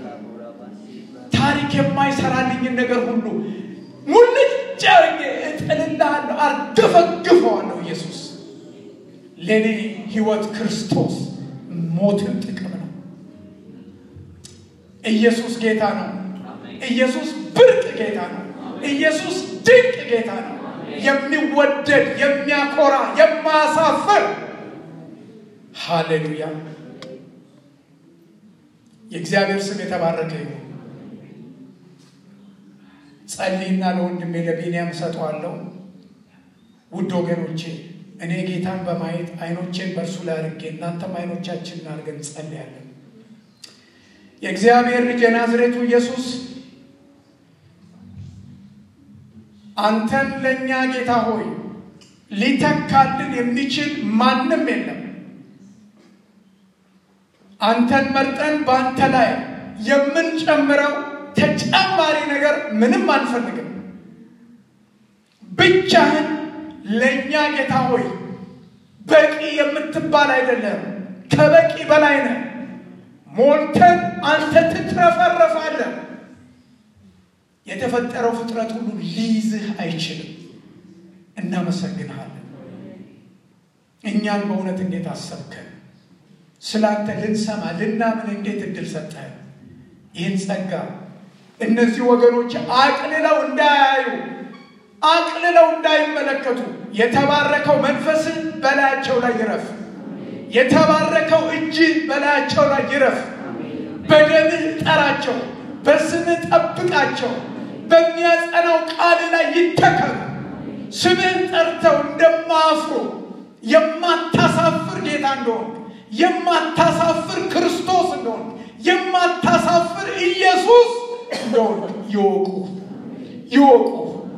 ታሪክ የማይሰራልኝን ነገር ሁሉ ሙልጭ አድርጌ እጥልልሃለሁ፣ አርገፈግፈዋለሁ። ኢየሱስ ለእኔ ሕይወት ክርስቶስ ሞትን ጥቅም ነው። ኢየሱስ ጌታ ነው። ኢየሱስ ብርቅ ጌታ ነው። ኢየሱስ ድንቅ ጌታ ነው። የሚወደድ የሚያኮራ፣ የማያሳፍር ሃሌሉያ። የእግዚአብሔር ስም የተባረከ ይሁን። ጸልይና ለወንድሜ ለቢንያም እሰጠዋለሁ። ውድ ወገኖቼ እኔ ጌታን በማየት አይኖቼን በእርሱ ላይ አድርጌ እናንተም አይኖቻችንን አድርገን እንጸልያለን። የእግዚአብሔር ልጅ የናዝሬቱ ኢየሱስ አንተን ለእኛ ጌታ ሆይ ሊተካልን የሚችል ማንም የለም። አንተን መርጠን በአንተ ላይ የምንጨምረው ተጨማሪ ነገር ምንም አንፈልግም። ብቻህን ለእኛ ጌታ ሆይ በቂ የምትባል አይደለም፣ ከበቂ በላይ ነህ። ሞልተን አንተ ትትረፈረፋለህ። የተፈጠረው ፍጥረት ሁሉ ሊይዝህ አይችልም። እናመሰግንሃለን። እኛን በእውነት እንዴት አሰብከን? ስለ አንተ ልንሰማ ልናምን እንዴት እድል ሰጠህን? ይህን ጸጋ እነዚህ ወገኖች አቅልለው እንዳያዩ አቅልለው እንዳይመለከቱ የተባረከው መንፈስን በላያቸው ላይ ይረፍ። የተባረከው እጅ በላያቸው ላይ ይረፍ። በደምህ ጠራቸው፣ በስምህ ጠብቃቸው፣ በሚያጸናው ቃል ላይ ይተከሉ። ስምህን ጠርተው እንደማያፍሩ የማታሳፍር ጌታ እንደሆን የማታሳፍር ክርስቶስ እንደሆን የማታሳፍር ኢየሱስ እንደሆን ይወቁ ይወቁ።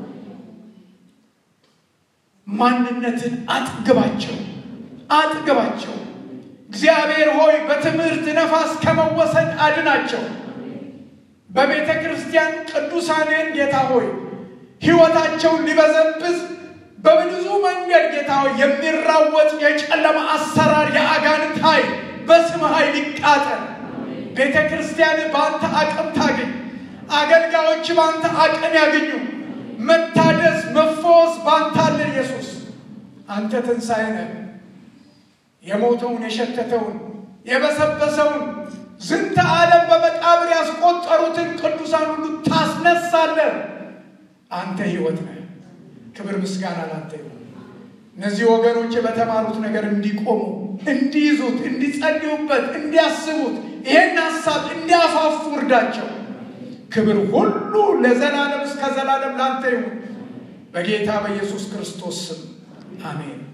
ማንነትን አጥግባቸው አጥግባቸው። እግዚአብሔር ሆይ በትምህርት ነፋስ ከመወሰድ አድናቸው። በቤተ ክርስቲያን ቅዱሳንን ጌታ ሆይ ሕይወታቸውን ሊበዘብዝ በብዙ መንገድ ጌታ ሆይ የሚራወጥ የጨለማ አሰራር የአጋንንት ኃይል በስም ኃይል ይቃጠል። ቤተ ክርስቲያን በአንተ አቅም ታገኝ። አገልጋዮች በአንተ አቅም ያገኙ። መታደስ መፈወስ በአንተ አለ። ኢየሱስ አንተ ትንሣኤ ነህ። የሞተውን የሸተተውን የበሰበሰውን ዝንተ ዓለም በመቃብር ያስቆጠሩትን ቅዱሳን ሁሉ ታስነሳለህ። አንተ ሕይወት ነህ። ክብር ምስጋና ላንተ ይሁን። እነዚህ ወገኖች በተማሩት ነገር እንዲቆሙ፣ እንዲይዙት፣ እንዲጸልዩበት፣ እንዲያስቡት ይሄን ሀሳብ እንዲያፋፉ እርዳቸው። ክብር ሁሉ ለዘላለም እስከ ዘላለም ላንተ ይሁን። በጌታ በኢየሱስ ክርስቶስ ስም አሜን።